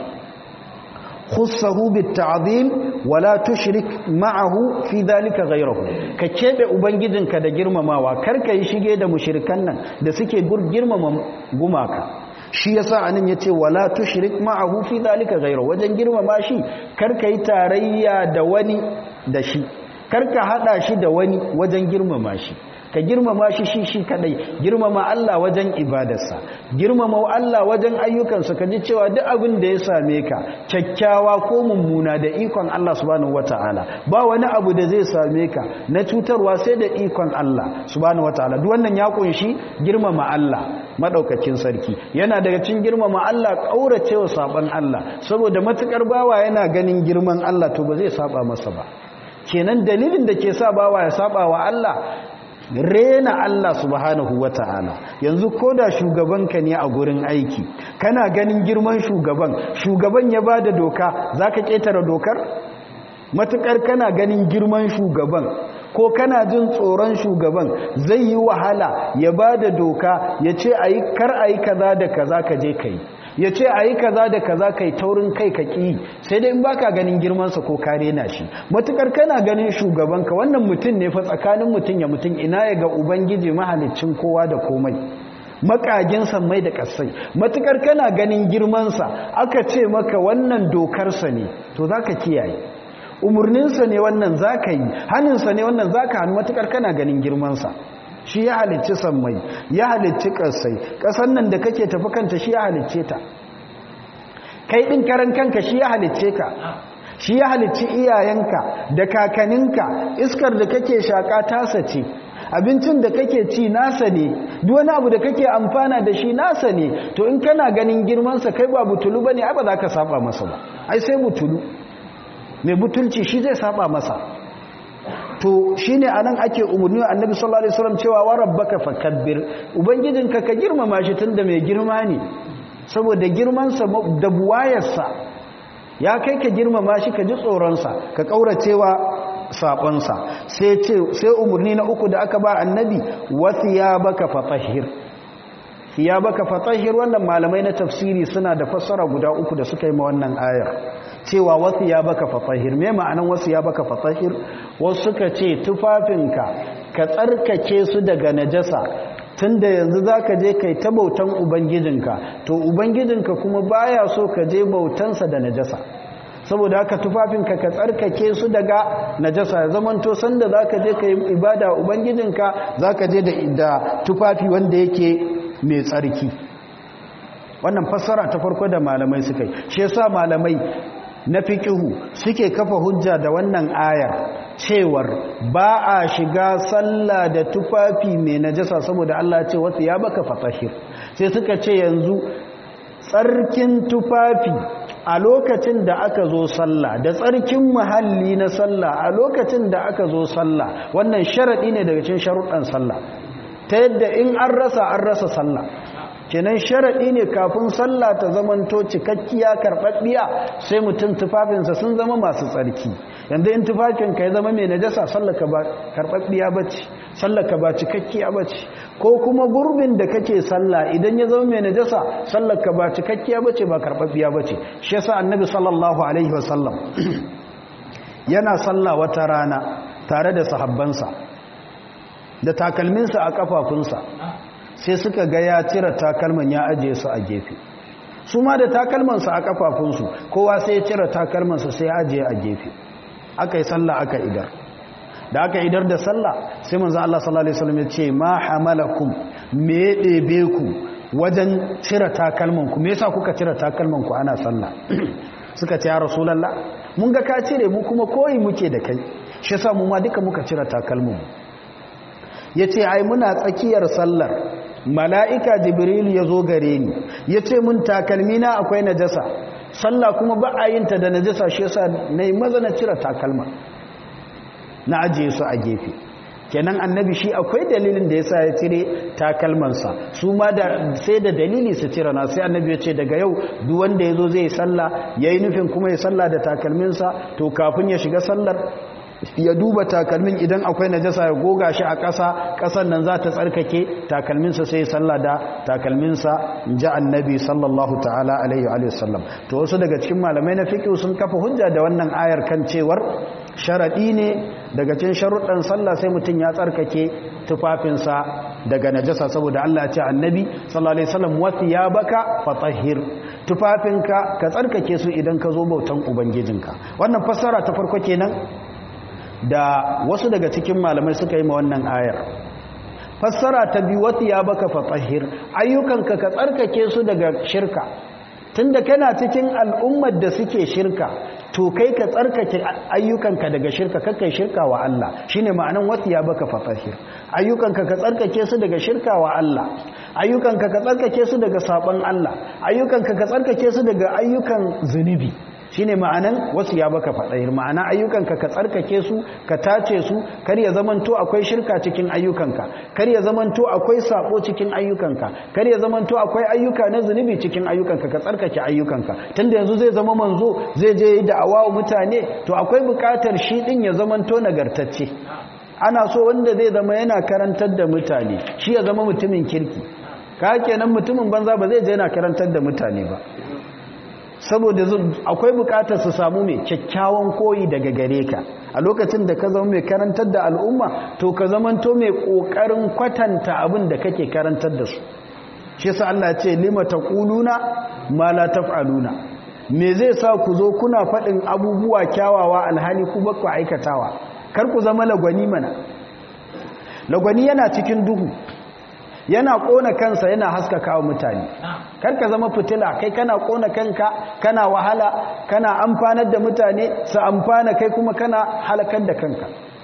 Speaker 1: khussahu bitta'zim wala tushrik ma'ahu fi dhalika ghayrahu ka kebe ubangijinka da girmamawa karka yi shige da mushrikan nan da suke girmama gumaka shi yasa anan yace wala tushrik ma'ahu fi dhalika ghayrahu wajen girmama shi karka yi tarayya da wani da shi karka hada shi da wani wajen girmama shi ka girmama shi shi shi kadai girmama Allah wajen ibadarsa girmama Allah wajen ayyukansa ka ji cewa duk abin da ya same ka kyakkyawa ko mummuna da ikon Allah subhanahu wataala ba wani abu da zai same ka na cutarwa sai da ikon Allah subhanahu wataala duk wannan ya kunshi girmama Allah madaukakin sarki yana daga cikin girmama Allah kauracewa saban Allah saboda matukar bawa yana ganin girman Allah to ba zai saba masa ba kenan dalilin da ke sa bawa ya saba wa Allah rena Allah subhanahu wata'ala yanzu ko da shugabanka ne a gurin aiki kana ganin girman shugaban shugaban ya bada doka zaka ketare dokar matukar kana ganin girman shugaban ko kana jin tsoron shugaban zai yi wahala ya bada doka ya ce ayi kar ayi kaza da kaza ka je kai ya ce a yi kaza da kaza kai taurin kai ka ƙi sai dai in baka ganin girmansa ko kare na shi matukar kana ganin shugabanka wannan mutum ne fa tsakanin mutum ya mutum ina ya ga ubangiji mahalicin kowa da komai makagin mai da kasai matukar kana ganin girmansa aka ce maka wannan dokarsa ne to za ka kiyaye umarninsa ne wannan za ka yi hannunsa ne wannan za ka hannu matukar kana ganin girmansa shi ya halicci sammai ya halicci ƙasai ƙasan nan da kake tafi kanta shi ya halicce ta kai ɗin karan kanka shi ya halicce ka shi ya halicci iyayenka da kakaninka iskar da kake shaƙa tasa ce abincin da kake ci nasa ne duk wani abu da kake amfana da shi nasa ne to in kana ganin girmansa kai ba butulu ba ne ai ba za ka saba masa ba ai sai butulu mai butulci shi zai saba masa to shine anan ake umarni annabi sallallahu alaihi wasallam cewa wa rabbaka fakabbir ubangijinka ka girmama shi tunda mai girma ne saboda girman sa da buwayarsa ya kai ka girmama shi ka ji tsoron sa ka kauracewa sabon sa sai ce sai umarni na uku da aka ba annabi wasiyabaka fatahhir thiyabaka fatahhir wannan malamai na tafsiri suna da fassara guda uku da suka yi ma wannan ayar cewa wasu ya baka fatahir me ma'anan wasu ya baka fatahir wasu suka ce tufafinka ka tsarkake su daga najasa tunda yanzu zaka je kai ta bautan ubangijinka to ubangijinka kuma baya so ka je bautansa da najasa saboda haka tufafinka ka tsarkake su daga najasa zaman to sanda zaka je kai ibada ubangijinka zaka je da tufafi wanda yake mai tsarki wannan fassara ta farko da malamai suka yi shi yasa malamai na fikihu suke kafa hujja da wannan ayar cewar ba a shiga sallah da tufafi mai najasa saboda Allah ce wata ya baka fatahir sai suka ce yanzu tsarkin tufafi a lokacin da aka zo sallah da tsarkin muhalli na sallah a lokacin da aka zo sallah wannan sharadi ne daga cikin sharuɗan sallah ta yadda in an rasa an rasa sallah kenan sharaɗi ne kafin sallah ta zamanto cikakkiya karɓaɓɓiya sai mutum tufafinsa sun zama masu tsarki yanzu in tufafinka ya zama mai najasa sallaka ba karɓaɓɓiya ba ce sallaka ba cikakkiya ba ce ko kuma gurbin da kake sallah idan ya zama mai najasa sallaka ba cikakkiya ba ce ba karɓaɓɓiya ba ce shi yasa annabi sallallahu alaihi wasallam yana sallah wata rana tare da sahabbansa da takalminsa a kafafunsa sai suka ga ya cire takalman ya ajiye su a gefe su ma da takalmansa a kafafunsu kowa sai ya cire takalmansa sai ya ajiye a gefe aka yi sallah aka idar da aka idar da sallah sai manzo Allah sallallahu alaihi wasallam ya ce ma hamalakum me ya ɗebe ku wajen cire takalman ku me yasa kuka cire takalman ku ana sallah suka ce ya rasulullah mun ga ka cire mu kuma koyi muke da kai shi yasa mu ma duka muka cire takalman mu yace ai muna tsakiyar sallar mala'ika jibril ya zo gare ni ya ce mun takalmi na akwai najasa sallah kuma ba a yinta da najasa shi yasa na yi maza na cire takalma na ajiye su a gefe kenan annabi shi akwai dalilin da yasa ya cire takalmansa su ma da sai da dalili su cire na sai annabi ya ce daga yau duk wanda yazo zai sallah yayi nufin kuma ya sallah da takalminsa to kafin ya shiga sallar ya duba takalmin idan akwai najasa ya goga shi a ƙasa ƙasan nan za ta tsarkake takalminsa sai sallah da takalminsa ji annabi sallallahu ta'ala alaihi wa sallam to wasu daga cikin malamai na fiqh sun kafa hujja da wannan ayar kan cewar sharadi ne daga cikin sharuɗan sallah sai mutum ya tsarkake tufafinsa daga najasa saboda Allah ya ce annabi sallallahu alaihi wasallam wa thiyabaka fatahhir tufafinka ka tsarkake su idan ka zo bautan ubangijinka wannan fassara ta farko kenan da wasu daga cikin malamai suka yi ma wannan ayar fassara ta biyu wata ya baka fatahir ayyukanka ka tsarkake su daga shirka tunda kana cikin al'ummar da suke shirka to kai ka tsarkake ayyukanka daga shirka kakai shirka wa Allah shine ma'anan wata ya baka fatahir ayyukanka ka tsarkake su daga shirka wa Allah ayyukanka ka tsarkake su daga sabon Allah ayyukanka ka tsarkake su daga ayyukan zunubi shine ma'anan wasu ya baka faɗayar ma'ana ayyukanka ka tsarkake su ka tace su kar ya zamanto akwai shirka cikin ayyukanka kar ya zamanto akwai sabo cikin ayyukanka kar ya zamanto akwai ayyuka na zunubi cikin ayyukanka ka tsarkake ayyukanka tunda yanzu zai zama manzo zai je yi da'awa wa mutane to akwai buƙatar shi din ya zamanto nagartacce ana so wanda zai zama yana karantar da mutane shi ya zama mutumin kirki ka kenan mutumin banza ba zai je yana karantar da mutane ba saboda akwai bukatar su samu mai kyakkyawan koyi daga gare ka a lokacin da ka zama mai karantar da al'umma to ka zamanto mai kokarin kwatanta abin da kake karantar da su shi sa Allah ce lima taquluna ma la taf'aluna me zai sa ku zo kuna faɗin abubuwa kyawawa alhali ku ba ku aikatawa kar ku zama lagwani mana lagwani yana cikin duhu yana kona kansa yana haskaka wa mutane karka zama fitila kai kana kona kanka kana wahala kana amfanar da mutane su amfana kai kuma kana halakar da kanka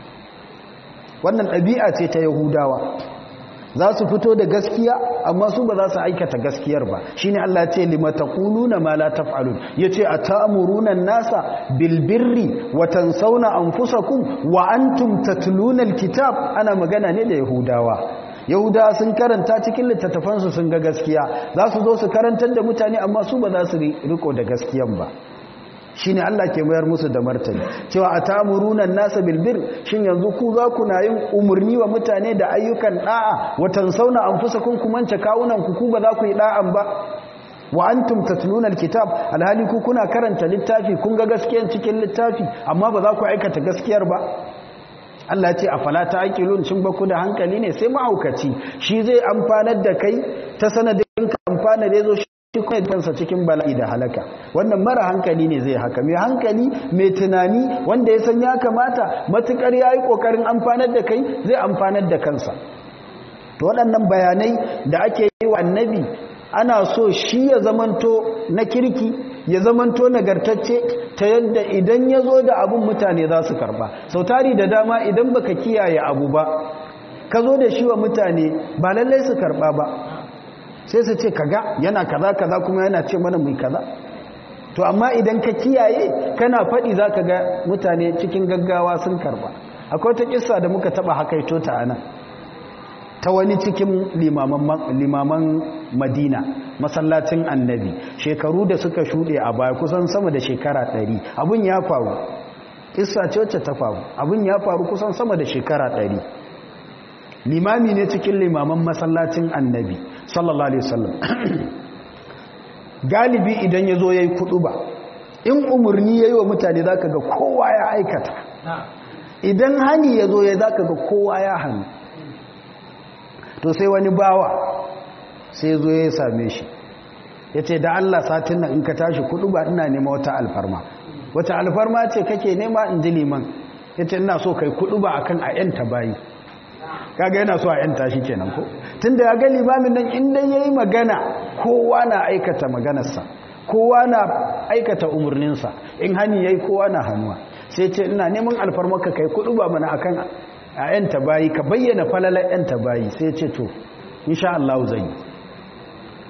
Speaker 1: wannan ɗabi'a ce ta yahudawa za su fito da gaskiya amma su ba za su aikata gaskiyar ba shine Allah ya ce limataquluna ma la taf'alun yace atamuruna an-nasa bil birri wa tansawna anfusakum wa antum tatluna al-kitab ana magana ne da yahudawa yahuda sun karanta cikin littattafansu sun ga gaskiya za su zo su karantar da mutane amma su ba za su riko da gaskiyan ba shi ne Allah ke mayar musu da martani cewa a tamurunan nasa bilbir shin yanzu ku za ku na yin umarni wa mutane da ayyukan da'a watan sauna an fusa kun kumance kawunan ku ku ba za ku yi da'an ba wa antum tatluna alkitab alhali ku kuna karanta littafi kun ga gaskiyan cikin littafi amma ba za ku aikata gaskiyar ba Allah ce a falata aƙilun cin baku da hankali ne sai mahaukaci shi zai amfanar da kai ta sanadin ka amfana da ya zo shi kuma kansa cikin bala'i da halaka wannan mara hankali ne zai haka mai hankali mai tunani wanda ya san ya kamata matukar ya yi ƙoƙarin amfanar da kai zai amfanar da kansa to waɗannan bayanai da ake yi wa annabi ana so shi ya zamanto na kirki ya zamanto nagartacce ta yadda idan ya zo da abun mutane za su karba sau tari da dama idan baka kiyaye abu ba ka zo da shi wa mutane ba lallai su karba ba sai su ce kaga yana kaza kaza kuma yana ce mana mai kaza to amma idan ka kiyaye kana faɗi za ka ga mutane cikin gaggawa sun karba akwai ta kissa da muka taɓa hakaito ta anan ta wani cikin limaman madina masallacin annabi shekaru da suka shuɗe a baya kusan sama da shekara ɗari abin ya faru isa ce wacce ta faru abin ya faru kusan sama da shekara ɗari limami ne cikin limaman masallacin annabi sallallahu alaihi wasallam galibi idan ya zo ya yi kuɗu ba in umarni ya yi wa mutane za ka ga kowa ya aikata idan hani ya zo ya za ka ga kowa ya hannu to sai wani bawa sai zo ya same shi ya ce da Allah satin nan in ka tashi kudu ba ina nema wata alfarma wata alfarma ce kake nema in ji liman ya ce ina so kai kudu ba akan a yanta bayi kaga yana so a yanta shi kenan ko tunda ya ga limamin nan inda yayi magana kowa na aikata maganarsa kowa na aikata umarninsa in hani yayi kowa na hannuwa sai ce ina neman alfarma ka kai kudu ba mana akan a yanta bayi ka bayyana falalar yanta bayi sai ce to insha Allah zan yi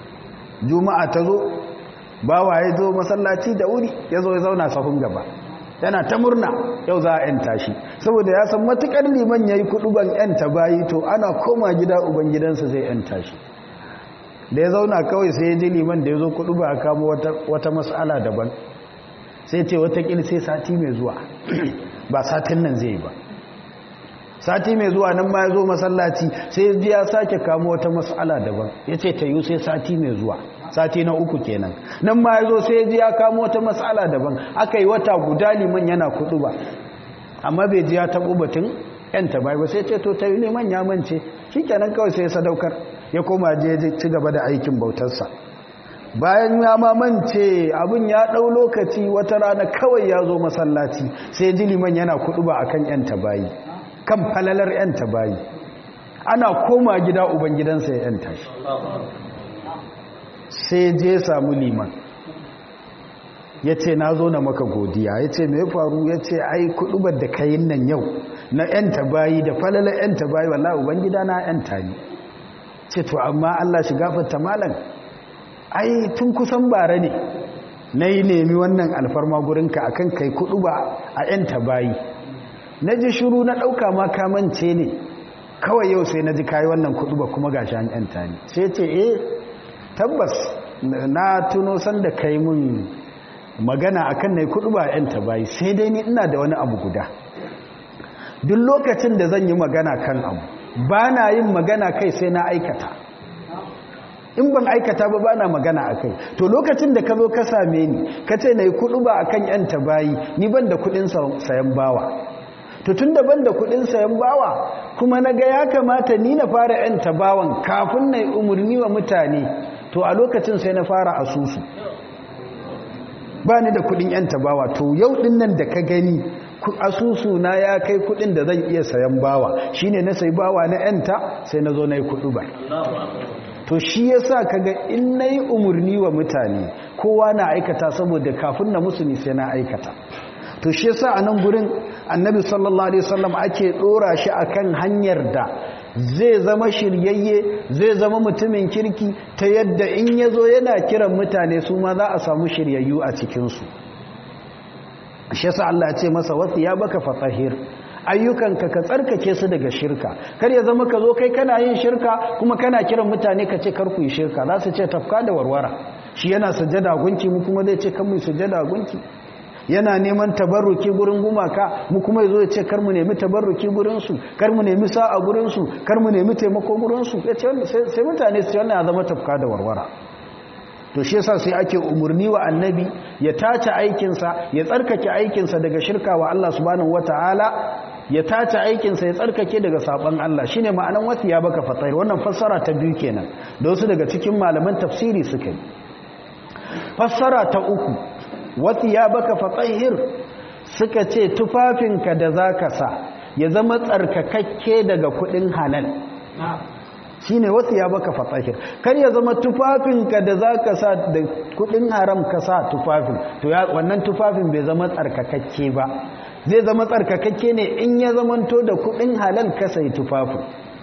Speaker 1: juma'a ta zo bawa ya zo masallaci da wuri ya zo ya zauna sahun gaba yana ta murna yau za a yanta shi saboda ya san matukar liman yayi kuduban yanta bayi to ana koma gida uban gidansa zai yanta shi da ya zauna kawai sai ya ji liman da ya zo kuduba a kamo wata, wata mas'ala daban sai ce watakil sai sati mai zuwa ba satin nan zai ba sati mai zuwa nan ma ya zo masallaci sai ji ya sake kamo wata mas'ala daban ya ce ta yi sai sati mai zuwa sati na uku kenan nan ma ya zo sai ji ya kamo wata mas'ala daban aka yi wata guda liman yana kudu ba amma bai ji ya taɓo batun yanta bai ba sai ce to ta yi liman ya mance shi kenan kawai sai sadaukar ya koma je ci gaba da aikin bautarsa bayan ya mamance abin ya ɗau lokaci wata rana kawai ya zo masallaci sai ji liman yana kudu ba akan yanta bayi kan falalar yanta bayi ana koma gida ubangidansa ya yanta shi sai je samu liman ya ce na zo na maka godiya ya ce mai faru ya ce ai kudubar da kayin nan yau na yanta bayi da falalar yanta bayi wallah ubangida na yanta ne ce to amma allah shi gafarta malam ai tun kusan bara ne na yi nemi wannan alfarma gurinka a kan kai kudu ba a yanta bayi na ji shuru na ɗauka ma kamance ne kawai yau sai na ji kayi wannan kudu ba kuma gashi an yanta ne sai ce eh tabbas na tuno sanda kai mun magana akan na yi kudu ba a yanta bayi sai dai ni ina da wani abu guda duk lokacin da zan yi magana kan abu ba na yin magana kai sai na aikata in ban aikata ba ba na magana a kai to lokacin da ka zo ka same ni ka ce na yi kudu ba a kan yanta bayi ni ban da kudin sayan bawa to tun da ban da kudin sayan bawa kuma na ga ya kamata ni na fara yanta bawan kafin na yi umarni wa mutane to a lokacin sai na fara asusu ba ni da kudin yanta bawa to yau din nan da ka gani asusu na ya kai kudin da zan iya sayan bawa shine na sai bawa na yanta sai na zo na yi kudu ba to shi yasa kaga in nayi umurni wa mutane kowa na aikata saboda kafin na musu sai na aikata to shi yasa a nan gurin annabi sallallahu alaihi wasallam ake dora shi akan hanyar da zai zama shiryayye zai zama mutumin kirki ta yadda in yazo yana kiran mutane su ma za a samu shiryayyu a cikin su shi yasa Allah ya ce masa wasu ya baka fatahir ayyukanka ka tsarkake su daga shirka kar ya zama ka zo kai kana yin shirka kuma kana kiran mutane ka ce kar ku yi shirka za su ce tafka da warwara shi yana sujada gunki mu kuma zai ce kan mu sujada gunki yana neman tabarruki gurin gumaka mu kuma yazo ya ce kar mu nemi tabarruki gurin su kar mu nemi sa'a gurin su kar mu nemi taimako gurin su sai mutane su ce wannan ya zama tafka da warwara to shi yasa sai ake umurni wa annabi ya tace aikinsa ya tsarkake aikinsa daga shirka wa Allah subhanahu wataala ya tace aikinsa ya tsarkake daga saban Allah shine ma'anan wasu ya baka fatahir wannan fassara ta biyu kenan da wasu daga cikin malaman tafsiri suka yi fassara ta uku wasu ya baka fatahir suka ce tufafinka da zaka sa ya zama tsarkakakke daga kudin halal shine wasu ya baka fatahir kar ya zama tufafinka da zaka sa da kudin haram ka sa tufafin to wannan tufafin bai zama tsarkakakke ba zai zama tsarkakakke ne in ya zamanto da kudin halal ka sai tufafin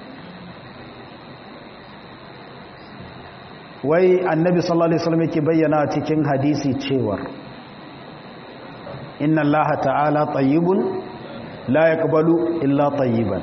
Speaker 1: wai annabi sallallahu alaihi wasallam yake bayyana cikin hadisi cewa inna allaha ta'ala tayyibun la yaqbalu illa tayyiban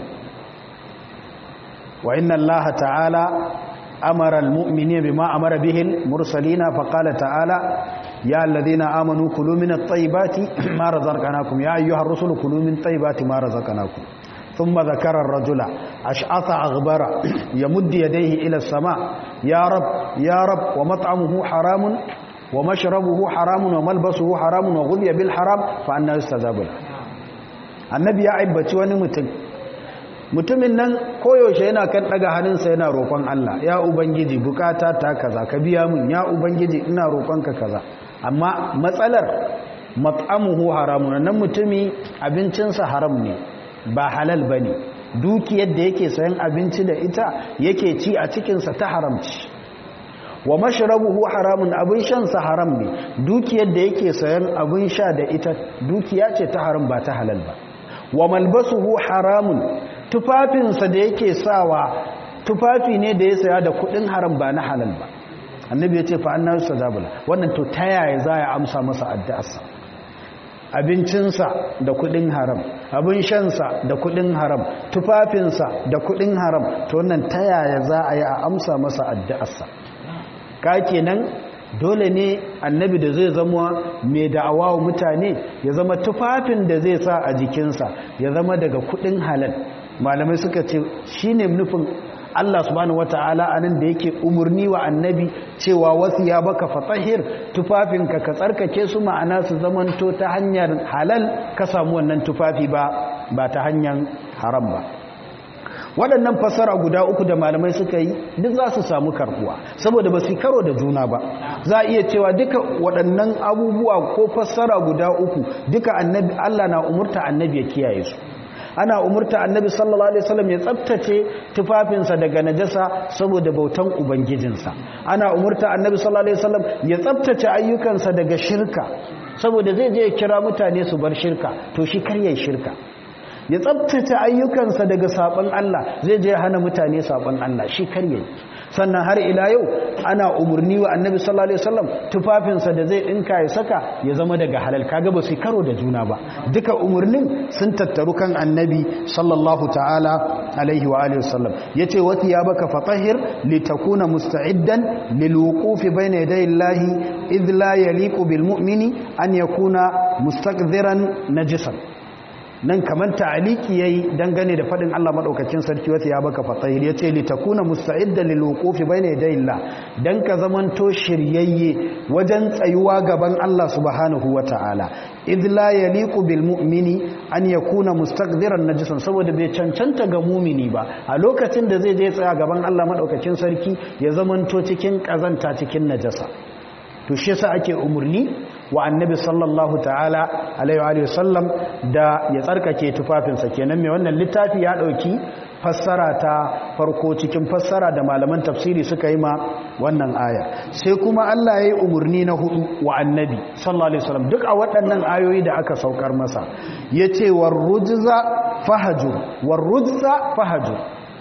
Speaker 1: wa inna allaha ta'ala amara almu'minina bima amara bihi almursalina faqala ta'ala ya alladhina amanu kulu min at-tayyibati ma razaqnakum ya ayyuhar rusulu kulu min tayyibati ma razaqnakum thumma dhakara ar-rajula ash'atha aghbara yamuddu yadayhi ila as-sama' ya rab ya rab wa mat'amuhu haramun wa mashrabuhu haramun wa malbasuhu haramun wa ghudhiya bil haram fa anna yustajabu annabi ya aibaci wani mutum mutumin nan koyaushe yana kan daga hannunsa yana roƙon Allah ya ubangiji bukata ta kaza ka biya min ya ubangiji ina roƙonka kaza amma matsalar mat'amuhu haramun nan mutumi abincinsa haram ne ba halal bane dukiyar da yake sayan abinci da ita yake ci a cikinsa ta haramci wa mashrabuhu haramun abin shansa haram ne dukiyar da yake sayan abin sha da ita dukiya ce ta haram ba ta halal ba wa malbasuhu haramun tufafinsa da yake sawa tufafi ne da ya saya da kudin haram ba na halal ba annabi ya ce fa annabi sadabula wannan to ta yaya za ya amsa masa addu'arsa abincinsa da kudin haram abin shansa da kudin haram tufafinsa da kudin haram to wannan ta yaya za a yi a amsa masa addu'arsa ka kenan dole ne annabi da zai zama mai da'awa wa mutane ya zama tufafin da zai sa a jikinsa ya zama daga kudin halal malamai suka ce shine nufin Allah subhanahu wata'ala anan da yake umurni wa annabi cewa wasu ya baka fatahir tufafinka ka tsarkake su ma'ana su zamanto ta hanyar halal ka samu wannan tufafi ba ba ta hanyar haram ba waɗannan fassara guda uku da malamai suka yi duk za su samu karkuwa saboda ba su karo da juna ba za a iya cewa duka waɗannan abubuwa ko fassara guda uku duka annabi Allah na umurta annabi ya kiyaye su ana umurta annabi sallallahu alaihi wasallam ya tsaftace tufafinsa daga najasa saboda bautan ubangijinsa ana umurta annabi sallallahu alaihi wasallam ya tsaftace ayyukansa daga shirka saboda zai je ya kira mutane su bar shirka to shi kar yayin shirka ya tsabtace ayyukansa daga sabon Allah zai je hana mutane sabon Allah shi karye sannan har ila yau ana umurni wa annabi sallallahu alaihi wasallam tufafinsa da zai dinka ya saka ya zama daga halal kaga ba su karo da juna ba duka umurnin sun tattaru kan annabi sallallahu ta'ala alaihi wa alihi wasallam yace wa thiyabaka fatahhir litakuna musta'iddan lilwuqufi bayna yaday Allah idh la yaliqu bil mu'mini an yakuna mustaqdiran najisan nan kamar ta'aliki yayi dangane da fadin Allah madaukakin sarki wata ya baka fatahir yace li takuna musta'iddan lil wuqufi bayna yadayillah dan ka zamanto shiryayye wajen tsayuwa gaban Allah subhanahu wataala idh la yaliqu bil mu'mini an yakuna mustaqdiran najisan saboda bai cancanta ga mumini ba a lokacin da zai je tsaya gaban Allah madaukakin sarki ya zamanto cikin kazanta cikin najasa to shi yasa ake umurni wa annabi sallallahu ta'ala alaihi wa sallam da ya tsarkake tufafinsa kenan mai wannan littafi ya dauki fassara ta farko cikin fassara da malaman tafsiri suka yi ma wannan aya sai kuma Allah ya yi umurni na hudu wa annabi sallallahu alaihi wasallam duk a waɗannan ayoyi da aka saukar masa yace warrujza fahajur warrujza fahajur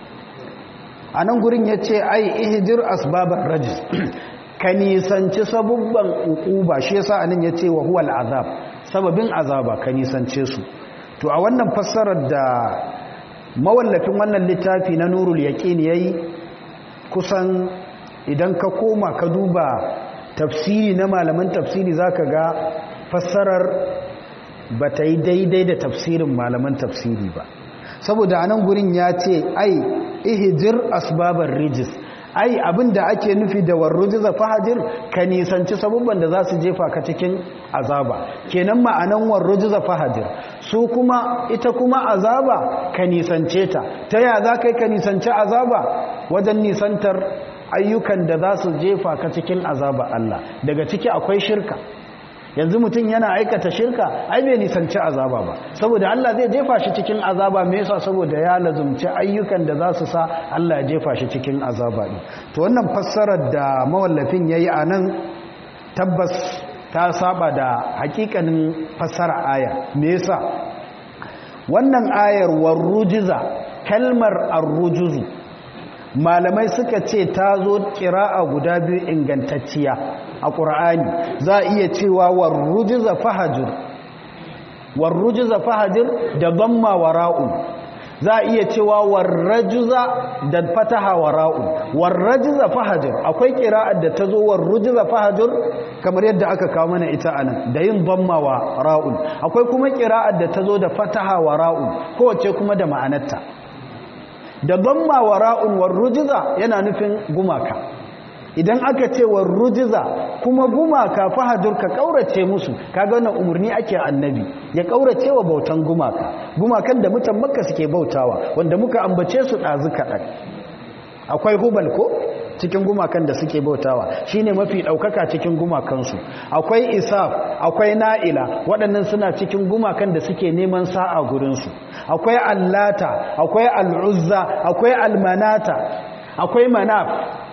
Speaker 1: anan gurin yace ai ihjir asbabar rajis ka nisanci sabubban ukuba shi yasa anan yace wa huwal azab sababin azaba ka nisance su to a wannan fassarar da mawallafin wannan littafi na nurul yaqin yayi kusan idan ka koma ka duba tafsiri na malaman tafsiri zaka ga fassarar bata yi daidai da tafsirin malaman tafsiri ba saboda anan gurin ya ce ai ihjir asbabar rijis ai abinda ake nufi da warrujiza fahajir ka nisanci sabubban da za su jefa ka cikin azaba kenan ma'anan warrujiza fahajir su kuma ita kuma azaba ka nisance ta ta ya za ka yi ka nisanci azaba wajen nisantar ayyukan da za su jefa ka cikin azaba Allah daga ciki akwai shirka yanzu mutum yana aikata shirka ai bai nisanci azaba ba saboda Allah zai jefa shi cikin azaba me yasa saboda ya lazumci ayyukan da za su sa Allah ya jefa shi cikin azaba din to wannan fassarar da mawallafin yayi anan tabbas ta saba da hakikanin fassara aya me yasa wannan ayar warrujiza kalmar arrujuzu malamai suka ce ta zo kira'a guda biyu ingantacciya a ƙur'ani za a iya cewa warrujiza fahajir warrujiza fahajir da damma wara'un za a iya cewa warrajuza da fataha wara'un warrajiza fahajir akwai kira'ar da ta zo warrujiza fahajir kamar yadda aka kawo mana ita anan da yin damma wara'un akwai kuma kira'ar da ta zo da fataha wara'un kowace kuma da ma'anarta da damma wara'un warrujiza yana nufin gumaka idan aka ce warrujiza kuma gumaka fahajur ka kaurace musu kaga wannan umurni ake annabi ya kaurace wa bautan gumaka gumakan da mutan makka suke bautawa wanda muka ambace su dazu kadan akwai hubal ko cikin gumakan da suke bautawa shine mafi daukaka cikin gumakansu akwai isaf akwai na'ila waɗannan suna cikin gumakan da suke neman sa'a gurinsu akwai allata akwai al'uzza akwai almanata akwai manaf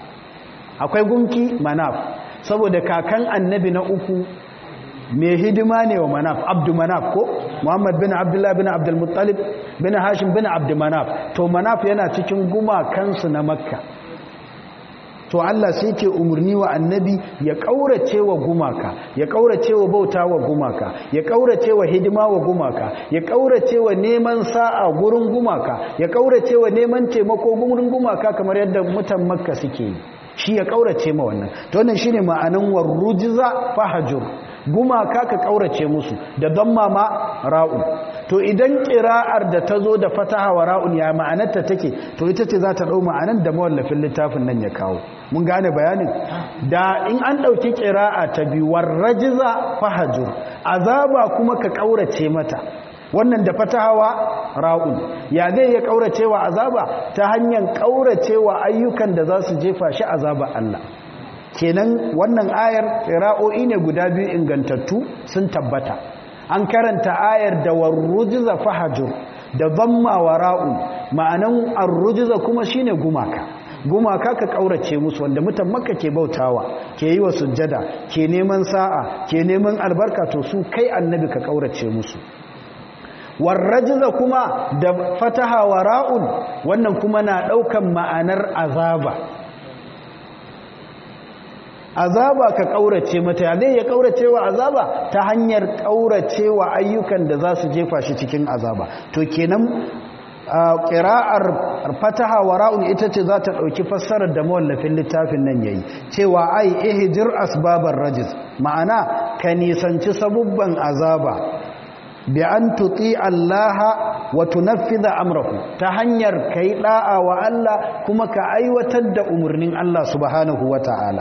Speaker 1: akwai gunki manaf saboda kakan annabi na uku mai hidima ne wa manaf abdu manaf ko muhammad bin abdullah bin abdulmuttalib bin hashim bin abdu manaf to manaf yana cikin gumakansu na makka to Allah sai ke umarni wa annabi ya ƙaurace wa gumaka ya ƙaurace wa bauta wa gumaka ya ƙaurace wa hidima wa gumaka ya ƙaurace wa neman sa'a gurin gumaka ya ƙaurace wa neman taimako gurin gumaka kamar yadda mutan makka suke yi shi ya ƙaurace ma wannan to wannan shine ma'anan warrujiza fahajur gumaka ka ƙaurace musu da don mama ra'u to idan ƙira'ar da ta zo da fataha wa ra'un ya ma'anarta take to ita ce za ta ɗau ma'anar da mawallafin littafin nan ya kawo mun gane bayanin da in an ɗauki ƙira'a ta biyu warrajiza fahajur azaba kuma ka ƙaurace mata wannan da fatahawa ra'un ya zai ya ƙauracewa azaba ta hanyar ƙauracewa ayyukan da za su jefa shi azaba Allah kenan wannan ayar ra'o'i ne guda biyu ingantattu sun tabbata an karanta ayar da warrujiza fahajur da zamma wa ra'un ma'anan arrujiza kuma shine gumaka gumaka ka kaurace musu wanda mutan makka ke bautawa ke yi wa sujjada ke neman sa'a ke neman albarka to su kai annabi ka kaurace musu warrajiza kuma da fataha wa ra'un wannan kuma na daukan ma'anar azaba azaba ka kaurace mata ya zai ya kaurace wa azaba ta hanyar kaurace wa ayyukan da za su jefa shi cikin azaba to kenan ƙira'ar fataha wa ra'un ita ce za ta ɗauki fassarar da mawallafin littafin nan yayi cewa ai ihjir asbabar rajiz ma'ana ka nisanci sabubban azaba bi an tuti Allah wa tunaffidha amrahu ta hanyar kai da'a wa Allah kuma ka aiwatar da umarnin Allah subhanahu wata'ala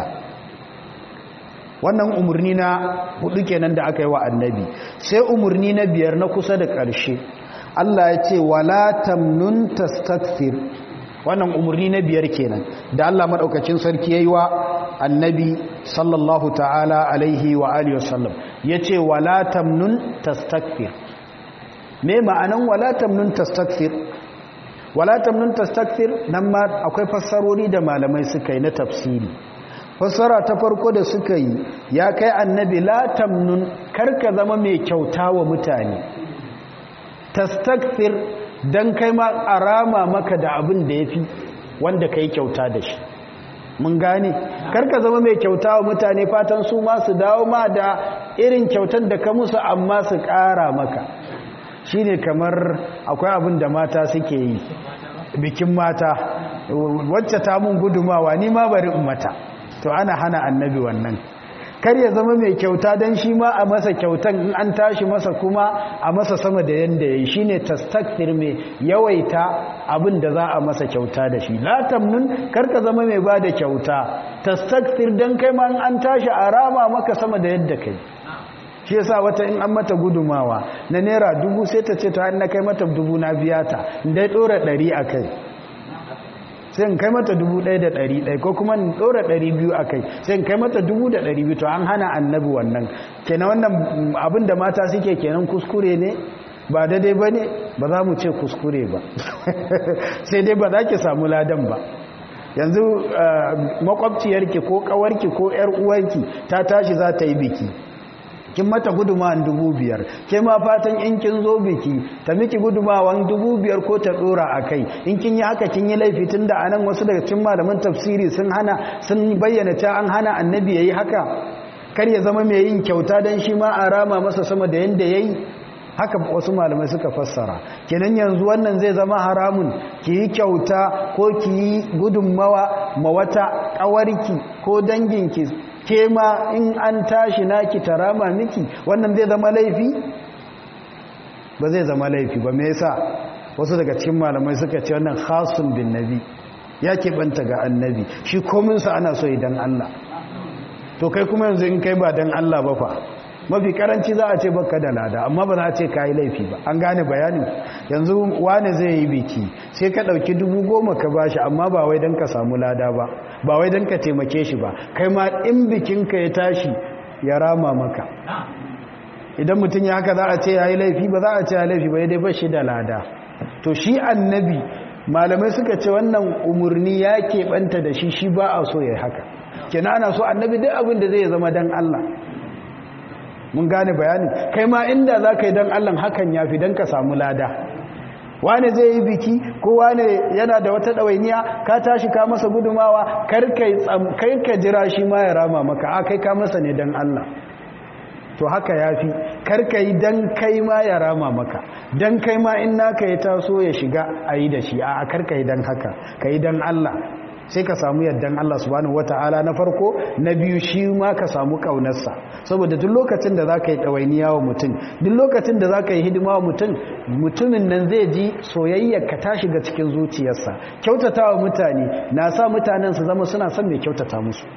Speaker 1: wannan umarni na hudu kenan da aka yi wa annabi sai umarni na biyar na kusa da ƙarshe Allah ya ce wala tamnun tastakthir wannan umarni na biyar kenan da Allah madaukakin sarki yayi wa annabi sallallahu ta'ala alaihi wa alihi wasallam yace wala tamnun tastakthir me ma'anan wala tamnun tastakthir wala tamnun tastakthir nan ma akwai fassarori da malamai suka yi na tafsiri fassara ta farko da suka yi ya kai annabi la tamnun karka zama mai kyauta wa mutane tastakthir dan kai ma arama maka da abin da yafi wanda kai kyauta da shi mun gane karka zama mai kyauta wa mutane fatan su ma su dawo ma da irin kyautar da ka musu amma su ƙara maka shine kamar akwai abin da mata suke yi bikin mata wacce ta mun gudumawa ni ma bari in mata to ana hana annabi wannan kar ya zama mai kyauta don shi ma a masa kyautan in an tashi masa kuma a masa sama da yadda ya yi shi ne tastaktir mai yawaita abin da za a masa kyauta da shi latamnun karka zama mai ba da kyauta tastaktir don kai ma an tashi a rama maka sama da yadda kai shi yasa wata in an mata gudumawa na naira dubu sai ta ce ta na kai mata dubu na biya ta dai ɗora ɗari a kai sai in kai mata dubu ɗaya da ɗari ɗaya ko kuma in ɗora ɗari biyu a kai sai in kai mata dubu da ɗari biyu to an hana annabi wannan kenan wannan abin da mata suke kenan kuskure ne ba daidai ba ne ba za mu ce kuskure ba sai dai ba za ki samu ladan ba yanzu makwabciyarki ko ƙawarki ko ‘yar uwarki ta tashi za ta yi biki kin mata gudumawan dubu biyar ke ma fatan in kin zo biki ta miki gudumawan dubu biyar ko ta dora a kai in kin yi haka kin yi laifi tun da anan wasu daga cikin malaman tafsiri sun hana sun bayyana ta an hana annabi yayi haka kar ya zama mai yin kyauta dan shi ma a rama masa sama da yanda yayi haka wasu malamai suka fassara kenan yanzu wannan zai zama haramun ki yi kyauta ko ki yi gudunmawa ma wata ƙawarki ko danginki ke ma in an tashi naki tarama miki wannan zai zama laifi ba zai zama laifi ba me yasa wasu daga cikin malamai suka ce wannan khasun bin nabi ya keɓanta ga annabi shi kominsa ana so idan Allah to kai kuma yanzu in kai ba dan Allah ba fa mafi karanci za a ce baka da lada amma ba za a ce ka yi laifi ba an gane bayanin yanzu wane zai yi biki sai ka ɗauki dubu goma ka ba shi amma ba wai don ka samu lada ba ba wai don ka taimake shi ba kai ma in bikinka ya tashi ya rama maka idan mutum ya haka za a ce ya yi laifi ba za a ce ya laifi ba ya dai ba shi da lada to shi annabi malamai suka ce wannan umarni ya keɓanta da shi shi ba a so ya haka kina ana so annabi duk abin da zai zama don allah mun gane bayanin kai ma inda za ka yi don allon hakan ya fi don ka samu lada wane zai yi biki ko wane yana da wata ɗawainiya ka tashi ka masa gudumawa kai ka jira shi ma ya rama maka a kai ka masa ne don Allah to haka ya fi karka yi don kai ma ya rama maka don kai ma in naka ya taso ya shiga a yi da shi a karka yi don haka ka yi don Allah sai ka samu yaddan Allah subhanahu wata'ala na farko na biyu shi ma ka samu kaunarsa saboda duk lokacin da za ka yi ɗawainiya wa mutum duk lokacin da za ka yi hidima wa mutum mutumin nan zai ji soyayyar ka ta shiga cikin zuciyarsa kyautata wa mutane na sa mutanen su zama suna son mai kyautata musu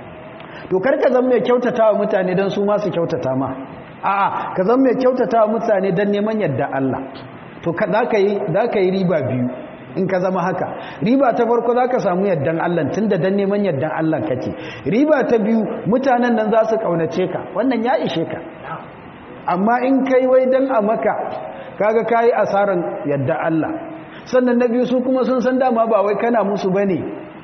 Speaker 1: to kar ka zama mai kyautata wa mutane don su ma su kyautata ma a'a ka zama mai kyautata wa mutane don neman yadda Allah to za ka yi riba biyu in ka zama haka riba ta farko za ka samu yaddan Allah tun da dan neman yaddan Allah kake riba ta biyu mutanen nan za su kaunace ka wannan ya ishe ka amma in kai wai dan a maka kaga kayi asaran yadda Allah sannan na biyu su kuma sun san dama ba wai kana musu bane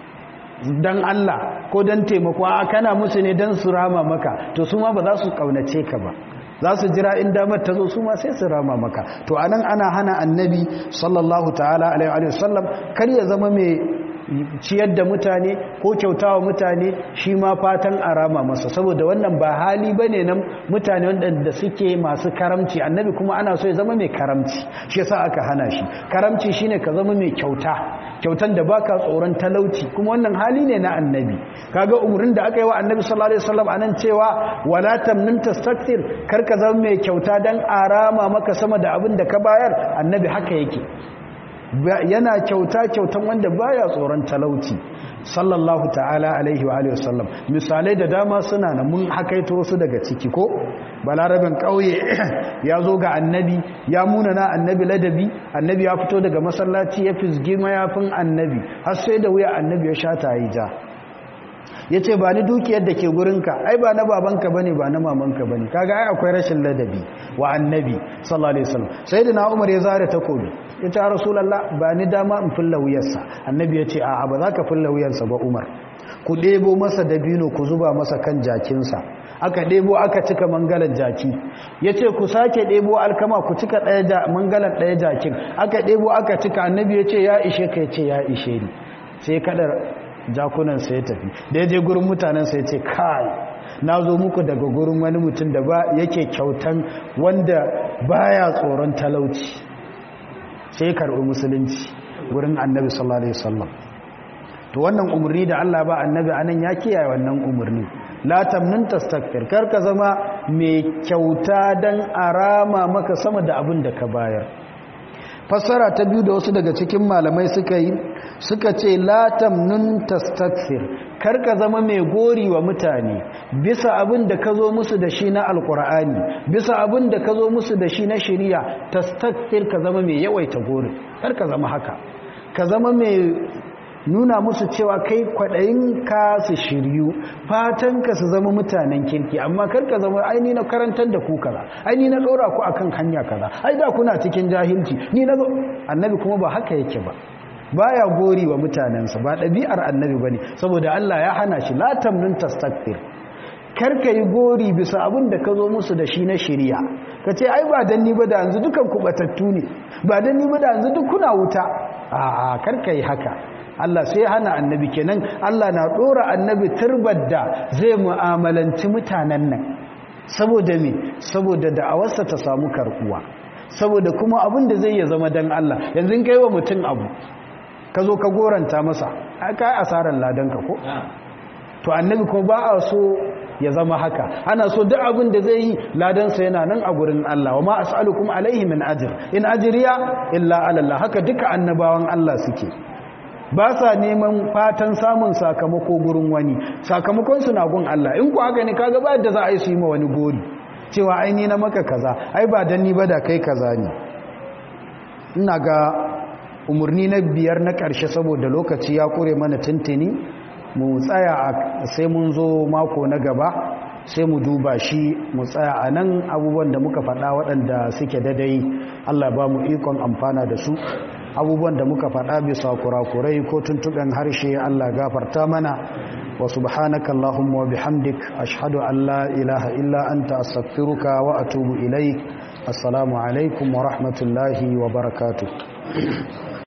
Speaker 1: dan Allah ko dan taimako a kana musu ne dan su rama maka to su ma ba za su kaunace ka ba za su jira in damar ta zo su ma sai su rama maka to anan ana hana annabi sallallahu ta'ala alaihi wa sallam kar ya zama mai ciyar da mutane ko kyautawa mutane shi ma fatan a rama masa saboda wannan ba hali bane nan mutane wanda suke masu karamci annabi kuma ana so ya zama mai karamci shi yasa aka hana shi karamci shine ka zama mai kyauta kyautan da baka tsoron talauci kuma wannan hali ne na annabi kaga umurin da aka yi wa annabi sallallahu alaihi wasallam anan cewa wala tamnun tastakthir kar ka zama mai kyauta dan arama maka sama da abin da ka bayar annabi haka yake yana kyauta kyautan wanda baya tsoron talauci sallallahu ta'ala alaihi wa alihi wasallam misalai da dama suna na mun hakaito wasu daga ciki ko balarabin kauye ya zo ga annabi ya muna na annabi ladabi annabi ya fito daga masallaci ya fisgi mayafin annabi har sai da wuya annabi ya sha ta ja ya ce ba ni dukiyar da ke gurinka ai ba na babanka bane ba na mamanka bane kaga ai akwai rashin ladabi wa annabi sallallahu alaihi wasallam sayyidina umar ya zare takobi ya ce rasulullah ba ni dama in fulla wuyarsa annabi ya ce a'a ba za ka fulla wuyarsa ba umar ku ɗebo masa dabino ku zuba masa kan jakinsa aka ɗebo aka cika mangalan jaki ya ce ku sake ɗebo alkama ku cika mangalan ɗaya jakin aka ɗebo aka cika annabi ya ce ya ishe ka ya ce ya ishe ni sai kadar jakunansa ya tafi da ya je gurin mutanensa ya ce kai na zo muku daga gurin wani mutum da ba yake kyautan wanda baya tsoron talauci sai karɓi musulunci gurin annabi sallallahu alaihi wasallam to wannan umarni da Allah ba annabi anan ya kiyaye wannan umarni la tamnun tastakbir kar ka zama mai kyauta dan arama maka sama da abin da ka bayar fassara ta biyu da wasu daga cikin malamai suka yi suka ce latam nun tastakfir karka zama mai gori wa mutane bisa abin da ka zo musu da shi na alkur'ani bisa abin da ka zo musu da shi na shiriya tastakfir ka zama mai yawaita gori karka zama haka ka zama mai nuna musu cewa kai kwaɗayin ka su shiryu fatan ka su zama mutanen kirki amma karka zama aini na karantar da ku kaza aini na ɗora ku akan hanya kaza ai da kuna cikin jahilci ni na zo annabi kuma ba haka yake ba baya gori wa mutanensa ba ɗabi'ar annabi bane saboda Allah ya hana shi la tamnun tastakbir karka yi gori bisa abin da ka zo musu da shi na shirya ka ce ai ba dan ni ba da yanzu dukan kubatattu ne ba dan ni ba da yanzu duk kuna wuta a'a karka yi haka Allah sai hana annabi kenan Allah na dora annabi turbar da zai mu'amalanci mutanen nan saboda me saboda da'awarsa ta samu karkuwa saboda kuma abin da zai ya zama dan Allah yanzu kai wa mutum abu ka zo ka goranta masa aka yi asarar ladanka ko to annabi kuma ba a so ya zama haka ana so duk abin da zai yi ladansa yana nan a gurin Allah wa ma as'alukum alaihi min ajr in ajriya illa ala Allah haka duka annabawan Allah suke ba sa neman fatan samun sakamako gurin wani sakamakon su na gun Allah in ku haka ne kaga ba yadda za a yi su yi ma wani gori cewa ai ni na maka kaza ai ba dan ni ba da kai kaza ne ina ga umarni na biyar na ƙarshe saboda lokaci ya kure mana tuntuni mu tsaya sai mun zo mako na gaba sai mu duba shi mu tsaya a nan abubuwan da muka faɗa waɗanda suke dadai Allah ba mu ikon amfana da su abubuwan da muka faɗa bisa kurakurai ko tuntuɓen harshe Allah gafarta mana wa subhanaka Allahumma wa bihamdik ashhadu an la ilaha illa anta astaghfiruka wa atubu ilaik assalamu alaikum wa rahmatullahi wa barakatuh na'am